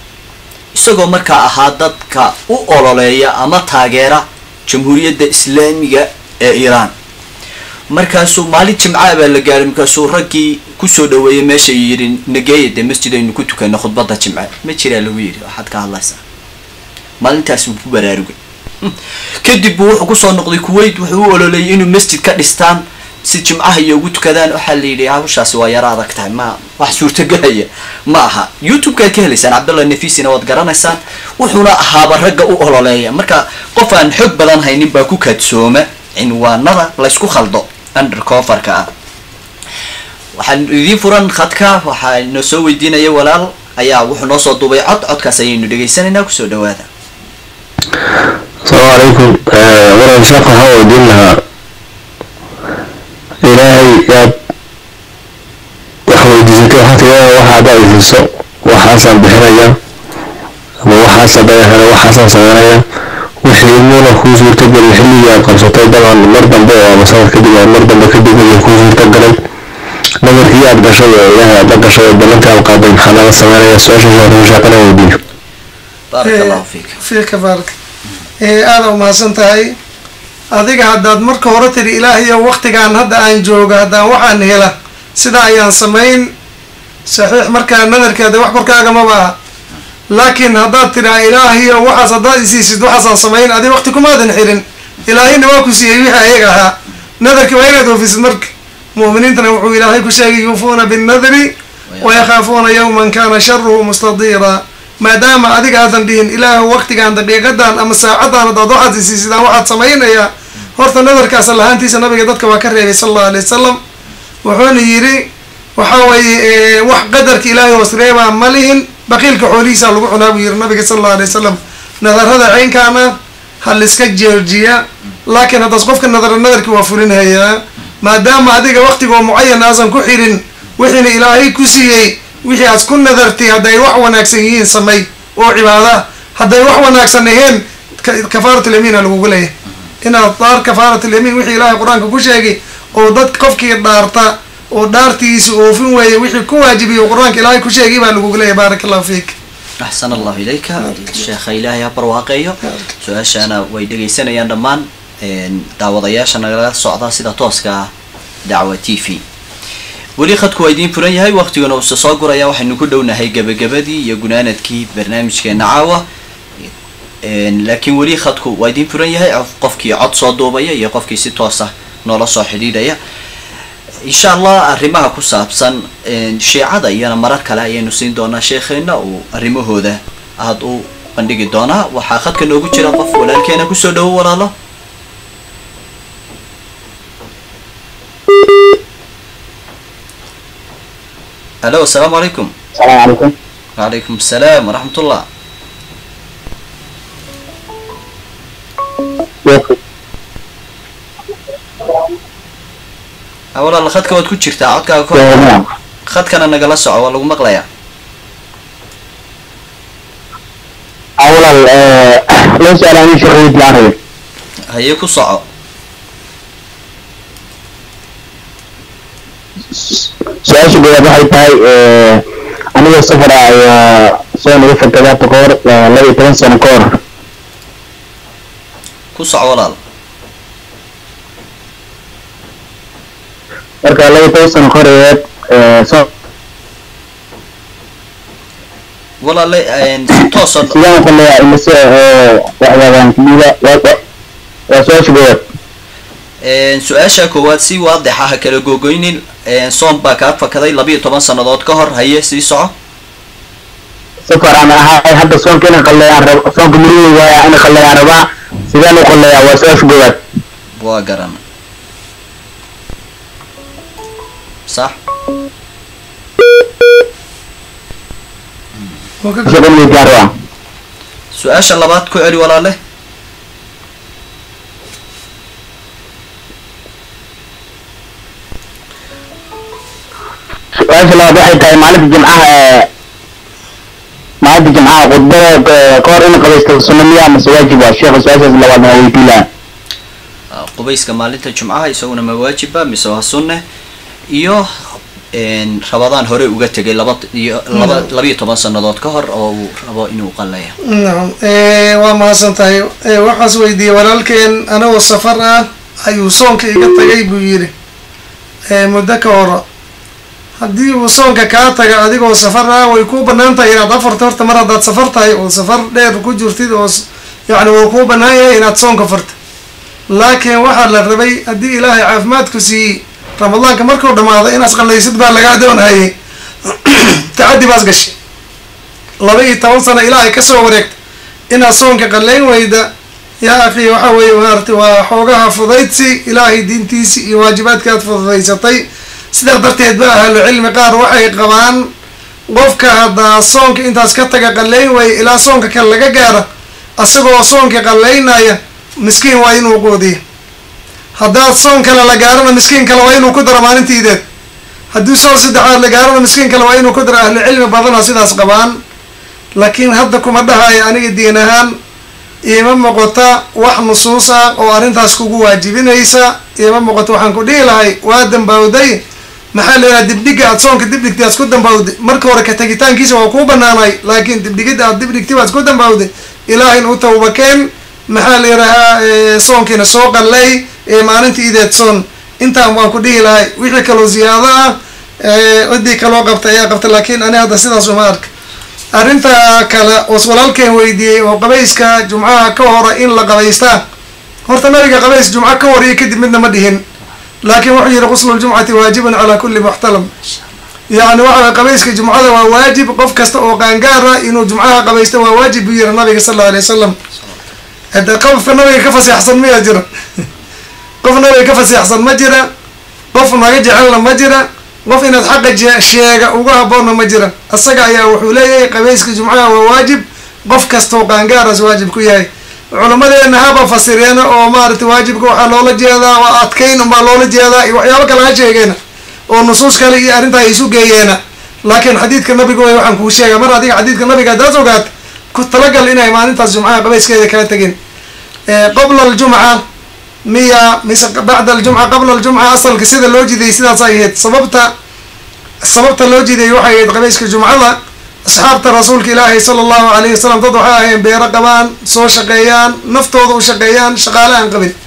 isagoo markaa ahaa dadka u ololeeya ama taageera jamhuuriyadda islaamiga ee iiraan markaasuu maalin jimcaa baa la gaaray markaasuu raggii kusoo dhaweeyey meesha yidhi nageeya dee masjid aynu ku tukano khudbadda jimce ma jiraa lagu yidhi waxaad ka hadlaysaa maalintaas wuu ku baraarugay kadib buu wuxuu kusoo noqday kuwait wuxuu u ololeeyay inuu masjid ka dhistaan si jimcaha iyo ugu tukadaan waxaa la yidhi hawshaasi waa yaro adag tahay ma wax suurtagelaya ma aha youtube-kaad ka helaysaan cabdallah nafisina waad garanaysaan wuxuuna ahaaba ragga u ololeeya marka qof aan xog badan haynin baa ku kaadsooma cinwaanada laysku khaldo undercoverka ah waxaan idiin furan khadka waxaa noo soo weydiinaya walaal ayaa wuxuu noo soo duubay cod codkaas ayaynu dhegaysanaynaa kusoo dhawaada السلام عليكم مرة شاق هوا دينها إلهي يا وحوي جزيك حتى يا واحد هذا يفسو وحاسن بحرية وحاسن بحرية وحاسن سمرية وحيمونا كوزور تقبل الحلي يا قبصتي طبعا مرضا بقى مسار كده مرضا بكده يكوزور تقبل نمر هي أبدا شوية إلهي أبدا شوية بلنتها القادم حالة سمرية سؤال شوية شاقنا وديه baarak allahu fiik fiika baarak aada umahadsan tahay adiga haddaad marka hore tiri ilaahayo waktigaan hadda aan joogo haddaan waxaan hela sidaa ayaan samayn saxiix markaa nadarkeeda wax korkaaga maba aha laakiin haddaad tiraa ilaahayo waxaas haddaad isiisid waxaasaan samayn adi wakti kumaadan xirin ilaahayna waa ku siiyey wixii ayaga ahaa nadarkii waa inaad oofisid marka mu'miniintana wuxuu ilaahay ku sheegay yuufuuna binnadri wayakhaafuuna yawman kana sharuhu mustadiira maadaama adiga aadan dhihin ilaahu waqtigan daqiiqadan ama saacadan hadaad waxaad isiisidaan waxaad samaynayaa horta nadarkaas lahaantiisa nabiga dadka waa ka reebay sala allahu alay wasalam wuxuuna yidhi waxa weeye wax qadarka ilaahay hoos reebaa ma lihin baqiilka xoolihiisa lagu cunaa buu yidhi nabiga sala allahu alay wasalam nadarada ceynkaana ha liska joojiya laakiin haddaas qofka nadara nadarkii waa fulinhayaa maadaama adiga waqtigoo mucayan aasan ku xirin wixiina ilaahay ku siiyey wixii aad ku nadartay hadday wax wanaagsan yihiin samay oo cibaada hadday wax wanaagsan aheen kafaaratyamiina lagugu leeyahay inaad daar kafaaratyamiin wixii ilaahay qur-aanka ku sheegay oo dad qofkii dhaarta oo dhaartiisa oofin weeye wixii ku waajibiyo qur-aanka ilaahay ku sheegay baa lagugu leeyahay baaraka allahu fiik axsan allahu ilayka sheekha ilaahay ha barwaaqeeyo su-aashaana way dhegaysanayaan dhammaan daawadayaasha nagala socda sida tooska ah dacwa t v weli khadku waa idiin furan yahay waqtiguna uuse soo guraya waxaynu ku dhownahay gebagabadii iyo gunaanadkii barnaamijkeena caawa laakiin weli khadku waa idiin furan yahay qofkii cod soo duubaya iyo qofkii si toos ah noola soo xidhiidhaya insha allah arrimaha ku saabsan shiicada iyana marar kale ayaynu siin doonaa sheekheena uu arrimahooda aada u bandhigi doonaa waxaa khadka noogu jira qof walaalkeena kusoo dhawo walaalo alo asalaamu calaykum السلام عليكم wacalaykum asalaam waraxmat ullah ha walaal khadka waad ku jirtaa codkaaga kor نعم khadkana nagala soco waa lagu maqlayaa اولا لو سأل عن شغلي العربي haye ku soco su-aasha goowaad waxay tahay anigoo safara ayaa soo naga fakadaata ka hor laba iyo toban sano ka hor ku soco walaal marka laba iyo toban sano ka hor ayeed soo walaale si toosa sidaan uqaleeyaa imise waxyaabaan kudhiiba waa waa su-aasha goowaad su-aasha koowaad si waadix ah ha kala googoynin soom baa kaa fakaday labiiyo toban sannadood ka hor haye sii soco safar aan ahay hadda soonka inaan qaleeyaan rab soonka murugay waaya inaan qaleeyaan rabaa sidaan u qaleeyaa waa su-aasha goowaad waa garan sax shaqan weydiyaan rabaa su-aasha labaad ku celi walaale su-aasha labaad waxay tahay maalinta jimcaha ee maalinta jimcaha khudbada ka hor in qabaysta sunna miya mase waajib waa sheekha su-aashaas labaad waa weydiin lahaa Ah, qubayska maalinta jumcaha isaguna ma waajiba mise waa sunne iyo n rabadaan hore uga tegay laba iyo laba labiiyo toban sannadood ka hor oo uu rabo inuu qalaya nacam waa mahadsan tahay waxaas weydiiyey walaalkeen anagoo safar ah ayuu soonka iga tagay buu yidhi muddo ka horo haddii uu soonka kaa taga adigoo safar ah way kuu banaan tahay inaad afarta horta mar haddaad safar tahay oo safar dheer ku jirtid oo s- yacni wuu kuu banaan yahay inaad soonka farta laakiin waxaa la rabay haddii ilaahay caafimaadku siiyey ramadaanka markuu dhamaado inaad qallaysid baa lagaa doonhayay tacaddi baas gashay laba iyo toban sano ilaahay kasoo wareegta inaad soonka qallayn weyda yaa akhi waxa weeye maarata waa xoogaha fudaydsi ilaahay diintiisi iyo waajibaadka aad fududaysatay sidaa darteed ba ahlu cilmi qaar waxay qabaan qofka haddaa soonka intaas ka taga qallayn waaye ilaa soonka kale laga gaara asagoo soonka qallaynaya miskiin waa inuu quudiyo haddaad soon kale la gaarana miskiin kale waa inuu ku daro maalintiideed haddii soon saddexaad la gaarana miskiin kale waa inuu ku daro ahlu cilmi badana sidaas qabaan laakiin hadda kuma dhahayo aniga diin ahaan iima muuqata wax nusuus ah oo arrintaas kugu waajibinaysa iima muuqato waxaan ku dhihi lahay waa dambawday maxaa la yidhaha dibdhiga aad soonka dibdhigtay aad ku dambawday marka hore ka tagitaankiisa waa kuu banaanay laakiin dibdhigida aad dibdhigtay waad ku dambawday ilaahin u tawbakeen maxaa la yidhahaa soonkiina soo qallay ee maalinta ideed soon intaan waan ku dhihi lahay wixii kaloo ziyaado ah ciddii kaloo qabta ayaa qabta laakiin ani hadda sidaas uma arka arrinta kale oos walaalkeen weydiiyey oo qabayska jumcaha ka hora in la qabaystaa horta nabiga qabays jumco ka hor iyo kadib midna ma dhihin laakiin wuxuu yihi quslu ljumcati waajibun calaa kulli muxtalam yacni waxa way qabayska jumcada waa waajib qof kasta oo qaangaara inuu jumcaha qabaysto waa waajib buu yiri nabiga sal alla alay wasalam hade qofka nabiga ka faseexsan miyaa jira qof nabiga ka faseexsan ma jira qof naga jecelna ma jira qof inaad xaqa je- sheega uga haboonna ma jira isaga ayaa wuxuu leeyahay qabayska jumcaha waa waajib qof kastoo qaangaaras waajib ku yahay culamadeena haba fasireena oo maaragtay waajibka waxaa loola jeedaa waa adkayn unbaa loola jeedaa iyo waxyaabo kale ha sheegeena oo nusuus kale iyo arrintaa ay isu geeyeena laakiin xadiidka nabiga way waxaan kuu sheega mar adiga xadiidka nabiga haddaad ogaat ku talagal inay maalintaas jumcaha qabayskeeda kala tegin qabla aljumca miya mise bacda aljumca qabla aljumca asalka sida loo jidayay sidaas ay ahayd sababta sababta loo jidayay waxay ahayd qabayska jumcada asxaabta rasuulka ilaahi sala allahu alayhi wasalam dad waxay ahayeen beero qabaan soo shaqeeyaan naftooda u shaqeeyaan shaqaale aan qabin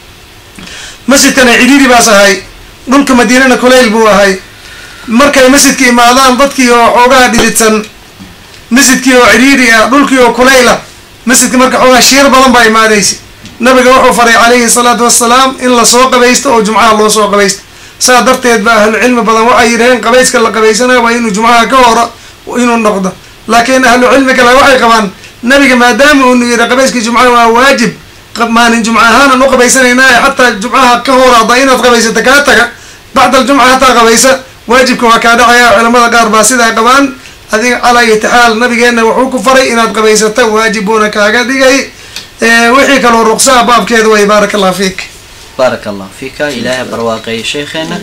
masjidkana cidhiiri baas ahay dhulka madiinana kulayl buu ahay markay masjidka imaadaan dadkii oo xoogaha dhididsan masjidkii oo cidhiiri ah dhulkii oo kulayla masjidka marka xoogaha shiir badan baa imaadaysa nabiga wuxuu faray calayhi salaatu wassalaam in lasoo qabaysto oo jumcaha loo soo qabaysto saa darteed ba ahlucilmi badan waxay yidhaheen qabayska la qabaysanayo waa inuu jumcaha ka horo inuu noqdo laakiin ahlu cilmi kale waxay qabaan nabiga maadaama uunu yidhi qabayskii jumcaha waa waajib maalin jumca ahaanan u qabaysanaynaay xataa jumcaha ka hor hadda inaad qabaysata kaa taga bacda aljumca hataa qabaysa waajibka waa kaa dhacaya culamada qaar baa sidaa qabaan adiga calaa itixaal nabigeena wuxuu ku faray inaad qabaysato waajib buuna kaaga dhigay wixii kaloo ruqsaa baabkeeda way baaraka allah fiik baaraka allah fiika ilaahay barwaaqeeya sheekheena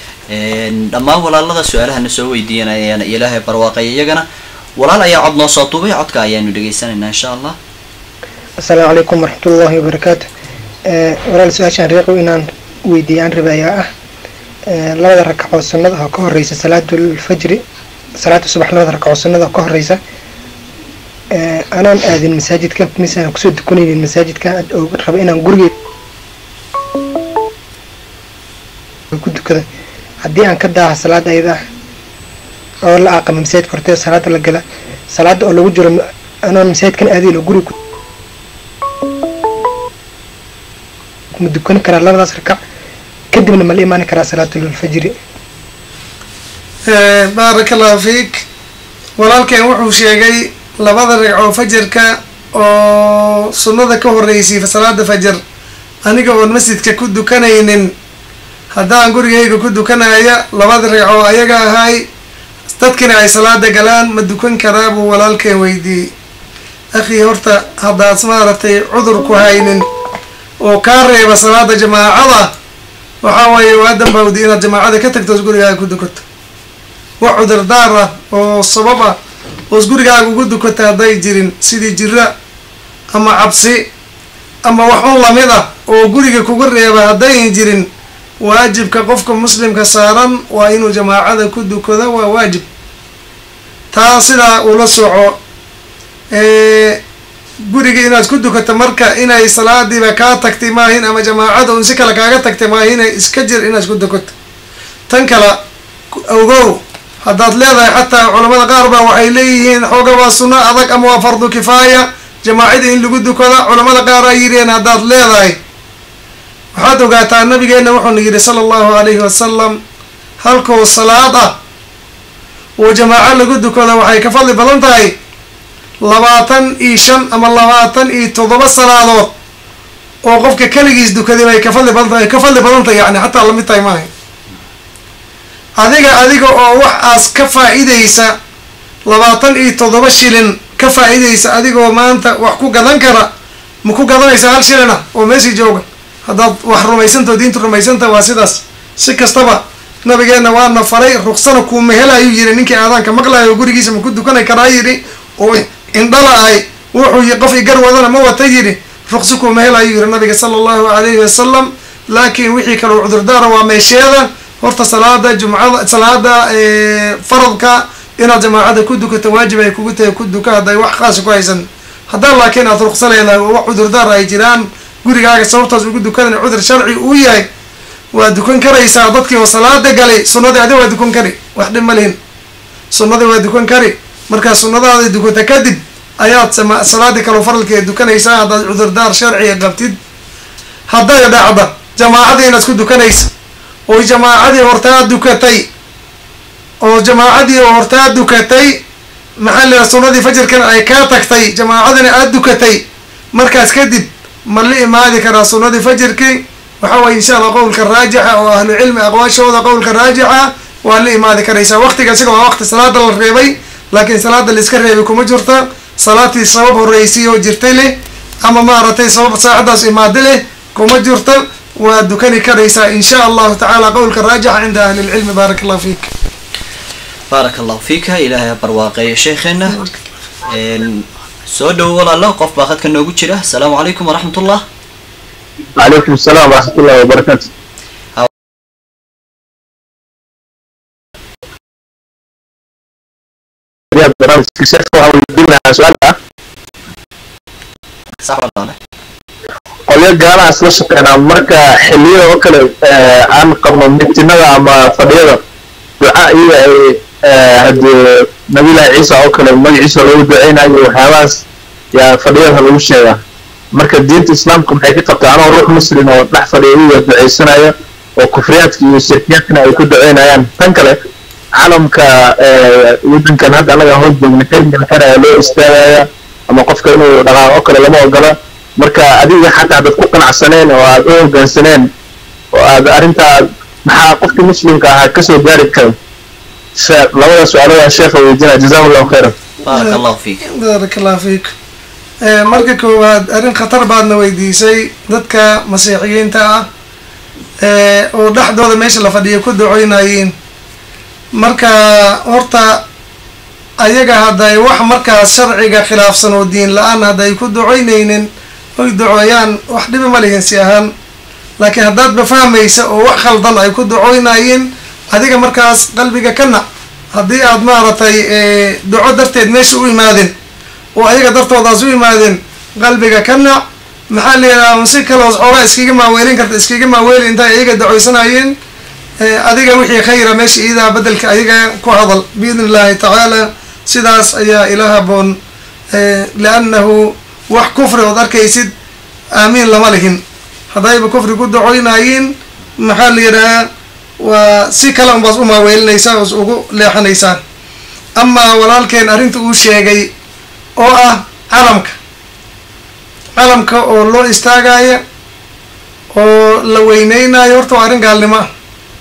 dhammaan walaalada su-aalahana soo weydiinayana ilaahay barwaaqeeya iyagana walaal ayaa cod noo soo duubay codka ayaanu dhegaysanaynaa insha allah asalaamu calaykum waraxmatullaahi wabarakaatu walaal su-aashaan reeqow inaan weydiiyaan raba ayaa ah labada rakacood sunnada oo ka horeysa salaatulfajri salaata subax labada rakacood sunnada oo ka horeysa anaan aadin masaajidka mise aan kusoo dukanaynin masaajidka oo raba inaan gurigey ku dukada haddii aan ka daaha salaada ayada ah oo la aqama masaajidka horteeda salaada la gala salaada oo lagu jiro anoon masaajidkan aadayn oo guriga ma dukan karaa labadaas rakac kadibna ma la imaani karaa salaatulfajri baaraka allahu fiik walaalkeen wuxuu sheegay labada ragcoo fajarka oo sunnada ka horeysay salaada fajar aniga oon masjidka ku dukanaynin haddaan gurigayga ku dukanaya labada ragcoo ayaga ahay dadkina ay salaada galaan ma dukan karaa buu walaalkeen weydiiyey akhii horta haddaad maaragtay cudur ku haynin oo kaa reeba salaada jamaacada waxaa waaye waa dambawdi inaad jamaacada ka tagto os gurigaaga ku dukato wax cudurdaar ah oo sabab ah oos gurigaaga ugu dukato hadday jirin sidii jira ama cabsi ama wax un lamid ah oo guriga kuga reeba haddayn jirin waajibka qofka muslimka saaran waa inuu jamaacada ku dukado waa waajib taa sidaa ula soco guriga inaad ku dukato marka inay salaadiiba kaa tagtay maahin ama jamaacada un si kale kaaga tagtay maahina iska jir inaad ku dukato tan kale ogow haddaad leedahay xataa culamada qaar baa waxay leeyihiin xooga waa sunno adag ama waa fardu kifaaya jamaacada in lagu dukada culamada qaar ay yidheen haddaad leedahay waxaad ogaataa nabigeena wuxuuna yidhi sala allahu alayhi wasalam halkoo salaad ah oo jamaaco lagu dukado waxay ka fadli badan tahay labaatan iyo shan ama labaatan iyo toddoba salaadood oo qofka keligiis dukaday bay ka fadli badan tahay ka fadli badan tahay yani xataa lamid tahay maaha adiga adiga oo wax aas ka faa-idaysa labaatan iyo toddoba shilin ka faa-idaysa adigoo maanta wax ku gadan kara ma ku gadanaysa hal shilin ah oo meeshii jooga haddaad wax rumaysantao diinta rumaysanta waa sidaas si kastaba nabigeena waana faray ruksana kuuma helayuu yidhi ninkii aadaanka maqlayo gurigiisa ma ku dukanay karaa yidhi oo indhala ay wuxuu qof igar wadana ma wata yidhi ruqsi kuuma helayuu yidhi nabiga sala allahu alayhi wasalam laakiin wixii kaloo cudurdaara waa meesheeda horta salaada jumcada salaada faradka inaad jamaacada ku dukato waajib ay kugu tahay ku duka hadday wax khaasa ku haysan haddaan laakiin aad ruqsa leedahay oo wax cudurdaar ay jiraan gurigaaga sababtaas ugu dukadan cudur sharci uu yahay waa dukan karaysaa dadkii oo salaada galay sunnadii adi waa dukan kari wax dhib ma lihin sunnadii waa dukan kari markaa sunnadaada dukata kadib ayaad sama salaadii kaloo faralkeed dukanaysaa haddaad cudurdaar sharciga qabtid hadday dhacda jamaacadii inaad ku dukanaysa oo jamaacadii hortaa dukatay oo jamaacadii oo hortaa dukatay maxaa la yidhaha sunnadii fajirkana ay kaa tagtay jamaacadina aada dukatay markaas kadib ma la imaadi karaa sunnadii fajirkii waxa waye insha allah qowlka raajixa oo ahlucilmi aqwaashooda qowlka raajixa waa la imaadi karaysaa waqtiga isaga waa waqti salaada la reebay laakiin salaada la iska reebay kuma jirta salaatii sabab horreysay oo jirtay leh ama maaragtay sabab saacadaas imaada leh kuma jirto waa dukani karaysaa insha allahu tacaala qowlka raajixa cinda ahli lcilmi baaraka allahu fiik baaraka allahu fiika ilaahay ha barwaaqeeyo sheekheena Een, soo dhowo walaalo qof baa khadka noogu jira asalaamu calaykum waraxmatullah calaykum asalaam waraxmatullahi wabarakaatu Ya, barnaamijka sheekha waxaan weydiin lahaa su-aal ah sax walaale qolyo gaalahaas la shaqeynaa marka xilliyada oo kale eh, aan qabno mitinada ama fadhiyada duca iyaga ay eh, haddii nabilahi ciisa oo kale magaciisa loogu duceynayo waxyaabahaas yaa fadhiyada lagu sheegaa marka diinta islaamka maxay ka qabtaa anoo ruux muslim oo dhex fadhiya iyaga duceysanaya oo kufriyaadka iyo shirkiyaadkana ay ku duceynayaan tan kale calamka eh, wadankan hadda anaga hoos joogna xilligan xeraya loo istaagaya ama qofka inuu dhaqaaqo kale lama ogola marka adiga xataa dad ku qanacsaneen oo aad u hoggaansaneen oo aad arrintaa maxaa qofkii muslimka ahaa kasoo gaari kara She- labada su-aaloda sheekha weydiinaya jazahu allahu khayran baaraka allahu fiik baarak allah fiik Eh, marka koowaad arrin khatar baadna weydiisay dadka masiixiyiinta ah eh, oo dhexdooda meesha la fadhiya ku ducoynayeen marka horta ayaga hadday wax markaas sharciga khilaafsan oo diin la-aan hadday ku ducoynaynin oy ducooyaan wax dhibi ma lihin si ahaan laakiin haddaadba fahmaysa oo wax khaldan ay ku ducoynayeen adiga markaas qalbiga ka nac haddii aad maaragtay eh, duco darteed meesha u imaadeen oo ayaga dartoodaas u imaadeen qalbiga ka nac maxaa la yidhaha si kaloos xoogaa iskaga maaweelin karta iskaga maaweeli intay ayaga duceysanayeen Eh, adiga wixii khayra meesha iidaa bedelka ayaga ku hadal biidn illahi tacaala sidaas ayaa ila haboon Eh, liannahu wax kufri ood arkaysid aamiin lama lihin haddayba kufri ku ducoynaayiin maxaa la yidhahaa waa si kale unbaas u maaweelinaysaa oos ugu leexanaysaan amaa walaalkeen arrinta uu sheegay oo ah calamka calamka oo loo istaagaya oo la weyneynayo horta waa arrin gaalnimo ah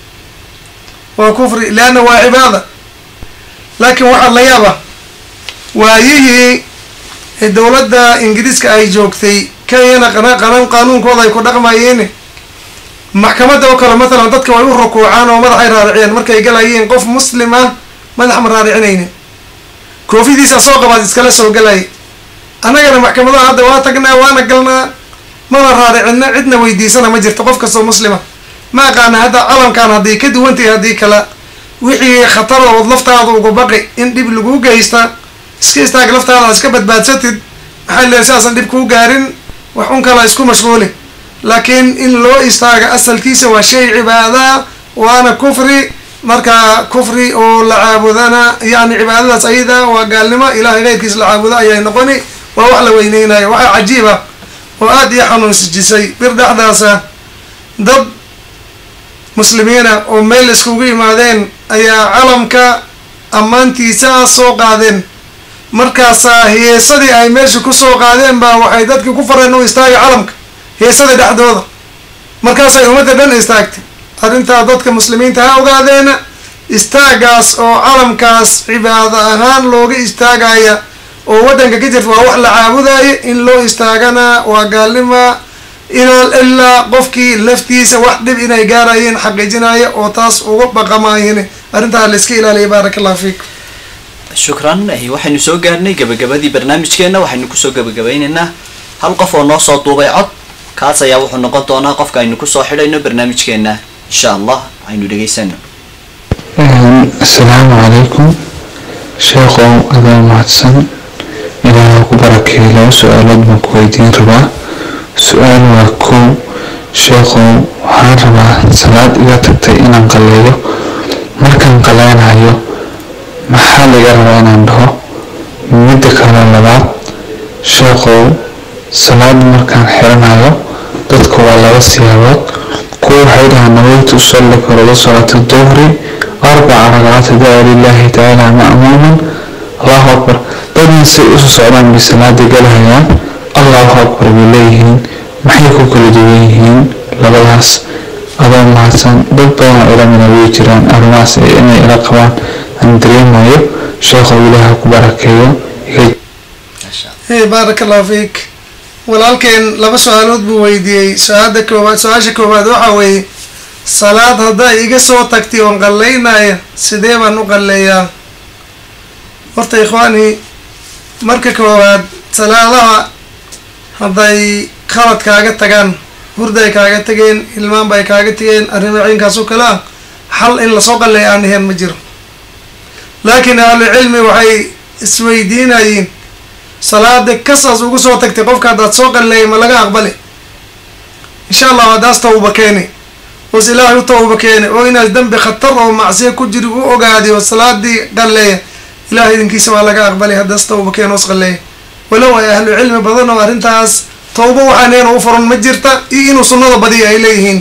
waa kufri leanna waa cibaada laakiin waxaa la yaaba waayihii dowladda ingiriiska ay joogtay kenyana qana- qanan qaanuunkooda ay ku dhaqmayeen maxkamadda oo kale matalan dadka way u rukuucaan oo madaxay raariciyeen markay galayeen qof muslim ah madax ma raaricinaynin koofidiisa soo qabaad iskala soo galaya annagana maxkamadaha hadda waa tagnaa waana galnaa mana raaricina cidna weydiisana ma jirto qof kastoo muslima ma aqaana hadda calamkan hadday ka duwantahay haddii kale wixii khatar ood laftaada ugu baqi in dhib lagu geysta iska istaag laftaada aad iska badbaadsatid maxaa leeyahay sidaasan dhib kuu gaarin wax un kala isku mashquuli laakiin in loo istaaga asalkiisa waa shay cibaada waana kufri marka kufri oo la caabudana yani cibaadadaas ayada waa gaalnimo ilahay keyrkiis la caabudo ayay noqoni waa wax la weyneynayo waxaa cajiiba oo aada ii xanuunsijisay bir dhexdaasa dad muslimiina oo meel iskugu yimaadeen ayaa calamka ammaantiisa soo qaadeen markaasaa heesadii ay meesha kusoo qaadeen baa waxay dadkii ku fareen u istaaga calamka heesada dhexdooda markaasay ummadda dhan istaagtay arrintaa dadka muslimiinta ha ogaadeena istaagaas oo calamkaas cibaado ahaan looga istaagaya oo waddanka ka jirta waa wax la caabudaya in loo istaagana waa gaalnima ilaa ilaa qofkii laftiisa wax dhib inay gaarayeen xaqiijinaya oo taas uga baqamaayeen arrintaa la iska ilaaliya baaraka allahu fiikum shukran eh, waxaynu soo gaarnay gabagabadii barnaamijkeena waxaynu kusoo gabagabeyneynaa hal qof oo noo soo duubay cod kaas ayaa wuxuu noqon doonaa qofka aynu kusoo xidhayno barnaamijkeena insha allah aynu dhegaysano asalaamu calaykum sheekhow adaa mahadsan ilaaha ku barakeeyo laba su-aalood baan ku weydiin rabaa su-aal waa kow sheekhow waxaan rabaa salaad iga tagtay inaan qaleeyo markaan qaleynayo maxaa laga rabaa inaan dhaho midda kale labaad sheekhow salaad markaan xiranayo dadka waa laba siyaabood kuwa waxay dhahaan naweytu usalli farada salaata duhri arbaca ragcaat daa lilahi tacaala ma'muuman allahu akbar dadna say isu socdaan bay salaada galahayaan allahu akbar bay leeyihiin maxay ku kala duwan yihiin labadaas adoo mahadsan dad badan oo ilamina way jiraan arrimahaas inay ila qabaan aan dareemayo sheekhow ilaaha ku barakeeyo iga maasha allah hey baaraka allahu fiik walaalkeen laba su-aalood buu weydiiyey su-aada koowaad su-aasha koowaad waxa weeye salaad hadday iga soo tagtay oon qallaynaya sidee baan u qalleeyaa horta ikhwaani marka koowaad salaadaha hadday khalad kaaga tagaan hurday kaaga tageen ilmaan bay kaaga tageen arrimo ciinkaas oo kale ah xal in lasoo qalleeya aan ahayn ma jiro laakiin ahlucilmi waxay isweydiinayeen salaada kasaas ugu soo tagtay qofka haddaad soo qalleeyay ma laga aqbali insha allah haddaas tawba keeni oos ilaahay u tawba keeni oo inaas dembi khatar oo macsiya ku jiri u ogaaday oo salaadii qalleeya ilahay idinkiisa waa laga aqbalay haddaas tawba keeni oos qalleeya walow ay ahlu cilmi badan oo arrintaas tawba waxaaneena u furan ma jirta iyo inuu sunnada badiya ay leeyihiin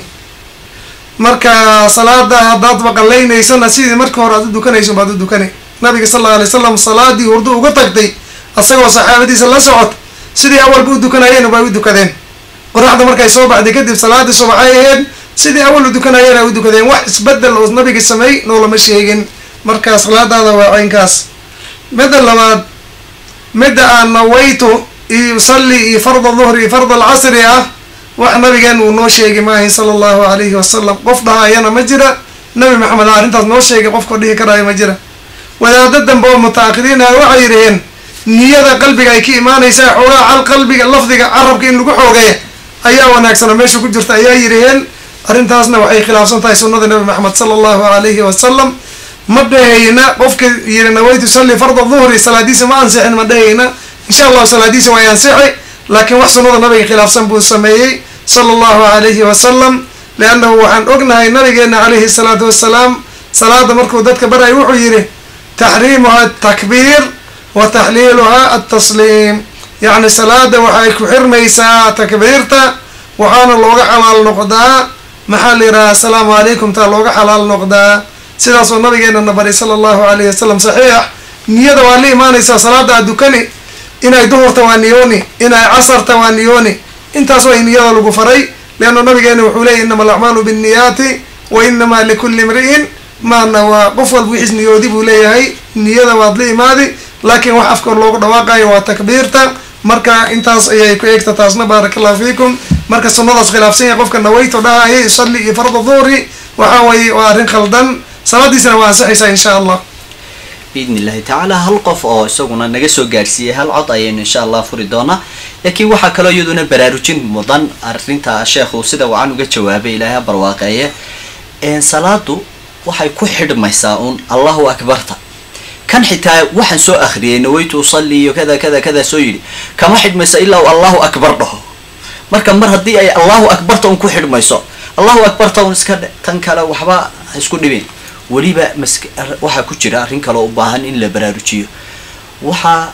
marka salaada haddaadba qallaynaysana sidii markii hore aad u dukanayso baad u dukani nabiga sal alla alay wasalam salaadii hurdo uga tagtay asagoo saxaabadiisa la socod sidii awalba u dukanayeen bay u dukadeen qoraxda markay soo baxday kadib salaadii subaxay ahayd sidii awal u dukanayeen ay u dukadeen wax isbedel oo nabiga sameey noolama sheegin marka salaadaada waa caynkaas midda labaad midda aan nawaytu iyo usalli iyo farda duhri iyo farda alcasri ah wax nabigeen uu noo sheegi maahay sala allahu alayhi wasalam qof dhahayana ma jira nabi maxamed arrintaas noo sheegay qofka dhihi karaayo ma jira wadaado dambe oo mutaakiriin ah waxay yidhaheen niyada qalbiga ay ka imaanaysaa xoogaa cal qalbiga lafdiga carabka in lagu xoogeeya ayaa wanaagsan oo meesha ku jirta ayaa yidhaheen arrintaasna waxay khilaafsan tahay sunnada nabi maxamed sala allahu alayhi wasalam ma dhahayna qofka yiri nawaytu salli farda duhri salaadiisa ma ansixin ma dhahayna insha allahu salaadiisa way ansixi laakiin wax sunnada nabiga khilaafsan buu sameeyey sala allahu alayhi wasalam liannahu waxaan ognahay nabigeena calayhi salaatu wassalaam salaada markuu dadka baray wuxuu yidhi taxriimuha atakbiir wa taxliiluha altasliim yacni salaada waxay ku xirmaysaa takbiirta waxaana looga xalaal noqdaa maxaa la yidhaha assalaamu calaykum taa looga xalaal noqdaa sidaasoo nabigeena na baray sala allahu alayhi wasalam saxiix niyada waa la imaanaysaa salaada aad dukani inay duhurta waa niyooni inay casarta waa niyooni intaas way niyada lagu faray leanna nabigeena wuxuu leeyay inama alacmaalu binniyaati wa inamaa likulli imri'in maana waa qof walba wixiis niyoodi buu leeyahay niyada waad la imaadi laakiin wax afka loogu dhawaaqayo waa takbiirta marka intaas ayay ku eegta taasna baaraka allahu fiikum marka sunnadaas khilaafsan yahay qofka nawayto dhahaya yusalli iyo farda duhri waxa weeye waa arrin khaldan salaadiisana waa ansixaysaa insha allah biidni illahi tacaala hal qof oo isaguna naga soo gaarsiiyey hal cod ayaynu insha allah furi doonaa laakiin waxaa kaloo iyaduna baraarujin mudan arrinta sheekhu sida wacan uga jawaabay ilaahay ha barwaaqeeye salaadu waxay ku xidhmaysaa uun allahu akbarta kan xitaa waxaan soo akhriyay nawaytu usalli iyo kada kada kada soo yidhi kama xidhmaysa ilaa uu allahu akbar dhaho marka mar haddii ay allahu akbarta un ku xidhmayso allahu akbarta un iska dhe tan kale waxba ha isku dhibin weliba mask waxaa ku jira arrin kaloo u baahan in la baraarujiyo waxaa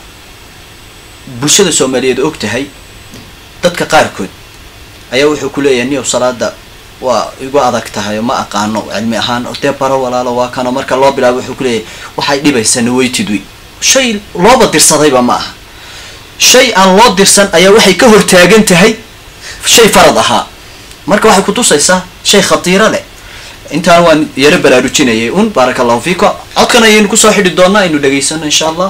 bulshada soomaaliyeed og tahay dadka qaarkood ayaa wuxuu ku leeyahay niyow salaada waa igu adag tahay ma aqaano cilmi ahaan dee baro walaalo waa kano marka loo bilaabo wuxuu ku leeyahay waxay dhibaysaa nawaytid wey shay looba dirsadayba ma aha shay aan loo dirsan ayaa waxay ka hortaagan tahay shay farad ahaa marka waxay kutusaysaa shay khatiiro leh intaan waan yaro baraarujinayay un baaraka allahu fiikum codkan ayaynu kusoo xidhi doonaa aynu dhegaysano insha allah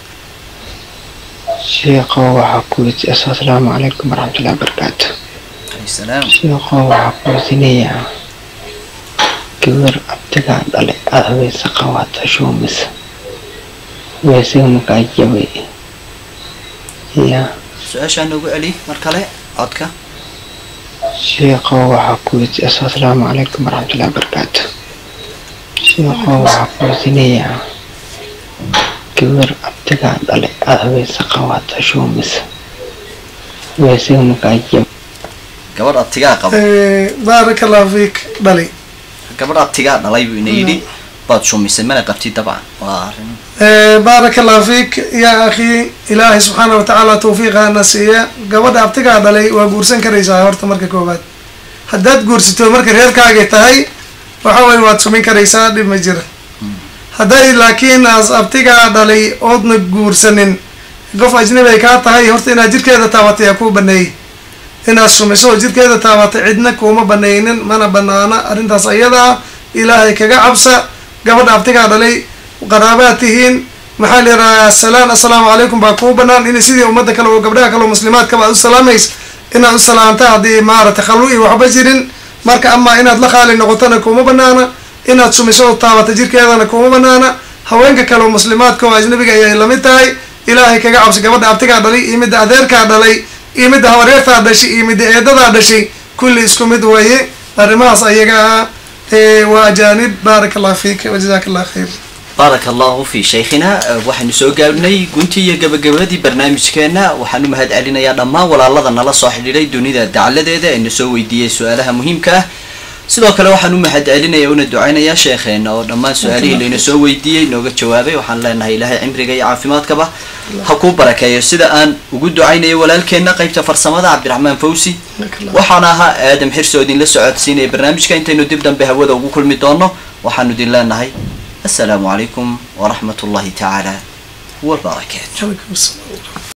sheekho waxaa ku weydiiyey assalaamu calaykum waraxmatullahi wabarakaatu alayhi salaam sheekho waxaa ku weydiinayaa gabar abtigaa dhalay aada haweysa qawaata shuumisa weesiga makaa jabay ya su-aashaa noogu celi mar kale codka sheekho waxaa ku weydiiyey assalaamu calaykum waraxmatullahi wabarakaatu sheekho waxaa ku weydiinayaa gabar abtigaa dhalay aada haweysa qawaata shuumisa weesiga makaa jabay gabadh abtigaa qaba baaraka allahu fiik dhali gabadh abtigaa dhalay buu ina yidhi baad shumisay mana qabtid dabcan waa arrin baaraka allahu fiik yaa akhi ilaahay subxaana wa tacaala tawfiiqaana siiya gabadha abtigaa dhalay waa guursan karaysaa horta marka koowaad haddaad guursato marka reerkaagay tahay waxa weye waad sumin karaysaa dhib ma jira hadday laakiin aas abtigaa dhalay oodna guursanin qof ajnabi ay kaa tahay horta inaad jirkeeda taabatay yaa kuu baneeyey inaad sumiso oo jirkeeda taabatay cidna kuuma banaynin mana banaana arrintaas ayadaa ilaahay kaga cabsa gabadha abtigaa dhalay qaraabaad tihiin maxaa la yidhahaa salaan assalaamu calaykum baa kuu banaan in sidii ummadda kale oo gabdhaha kale oo muslimaadkaba aad u salaamaysa inaad u salaamta haddii maaragtay khalwo iyo waxba jirin marka amaa inaad la qaali noqotona kuma banaana inaad sumiso oo taabata jirkeedana kuma banaana haweenka kale oo muslimaadka oo ajnabiga ayay lamid tahay ilaahay kaga cabsi gabadha abtigaa dhalay iyo midda adeerkaa dhalay iyo midda habareertaa dhashay iyo midda eedadaa dhashay kulli isku mid weeye arrimahaas ayaga ah waa ajaanib baaraka allah fiik wajazaka allah khayr baaraka allahu fi shaykhina waxaynu soo gaabnay guntii iyo gabagabadii barnaamijkeena waxaan u mahad celinayaa dhammaan walaalada nala soo xidhiidhay dunida dacaladeeda ee na soo weydiiyey su-aalaha muhiimka ah sidoo kale waxaan u mahad celinaya una ducaynayaa sheekheena oo dhammaan su-aalihii layna soo weydiiyey nooga jawaabay waxaan leenahay ilaahay cimriga iyo caafimaadkaba ha kuu barakeeyo sida aan ugu ducaynayo walaalkeena qeybta farsamada cabdiraxmaan fawsi waxaan ahaa aadam xirso idinla socodsiinaya barnaamijka intaynu dib dambe hawada ugu kulmi doono waxaanu idin leenahay السلام عليكم ورحمة الله تعالى وبركاته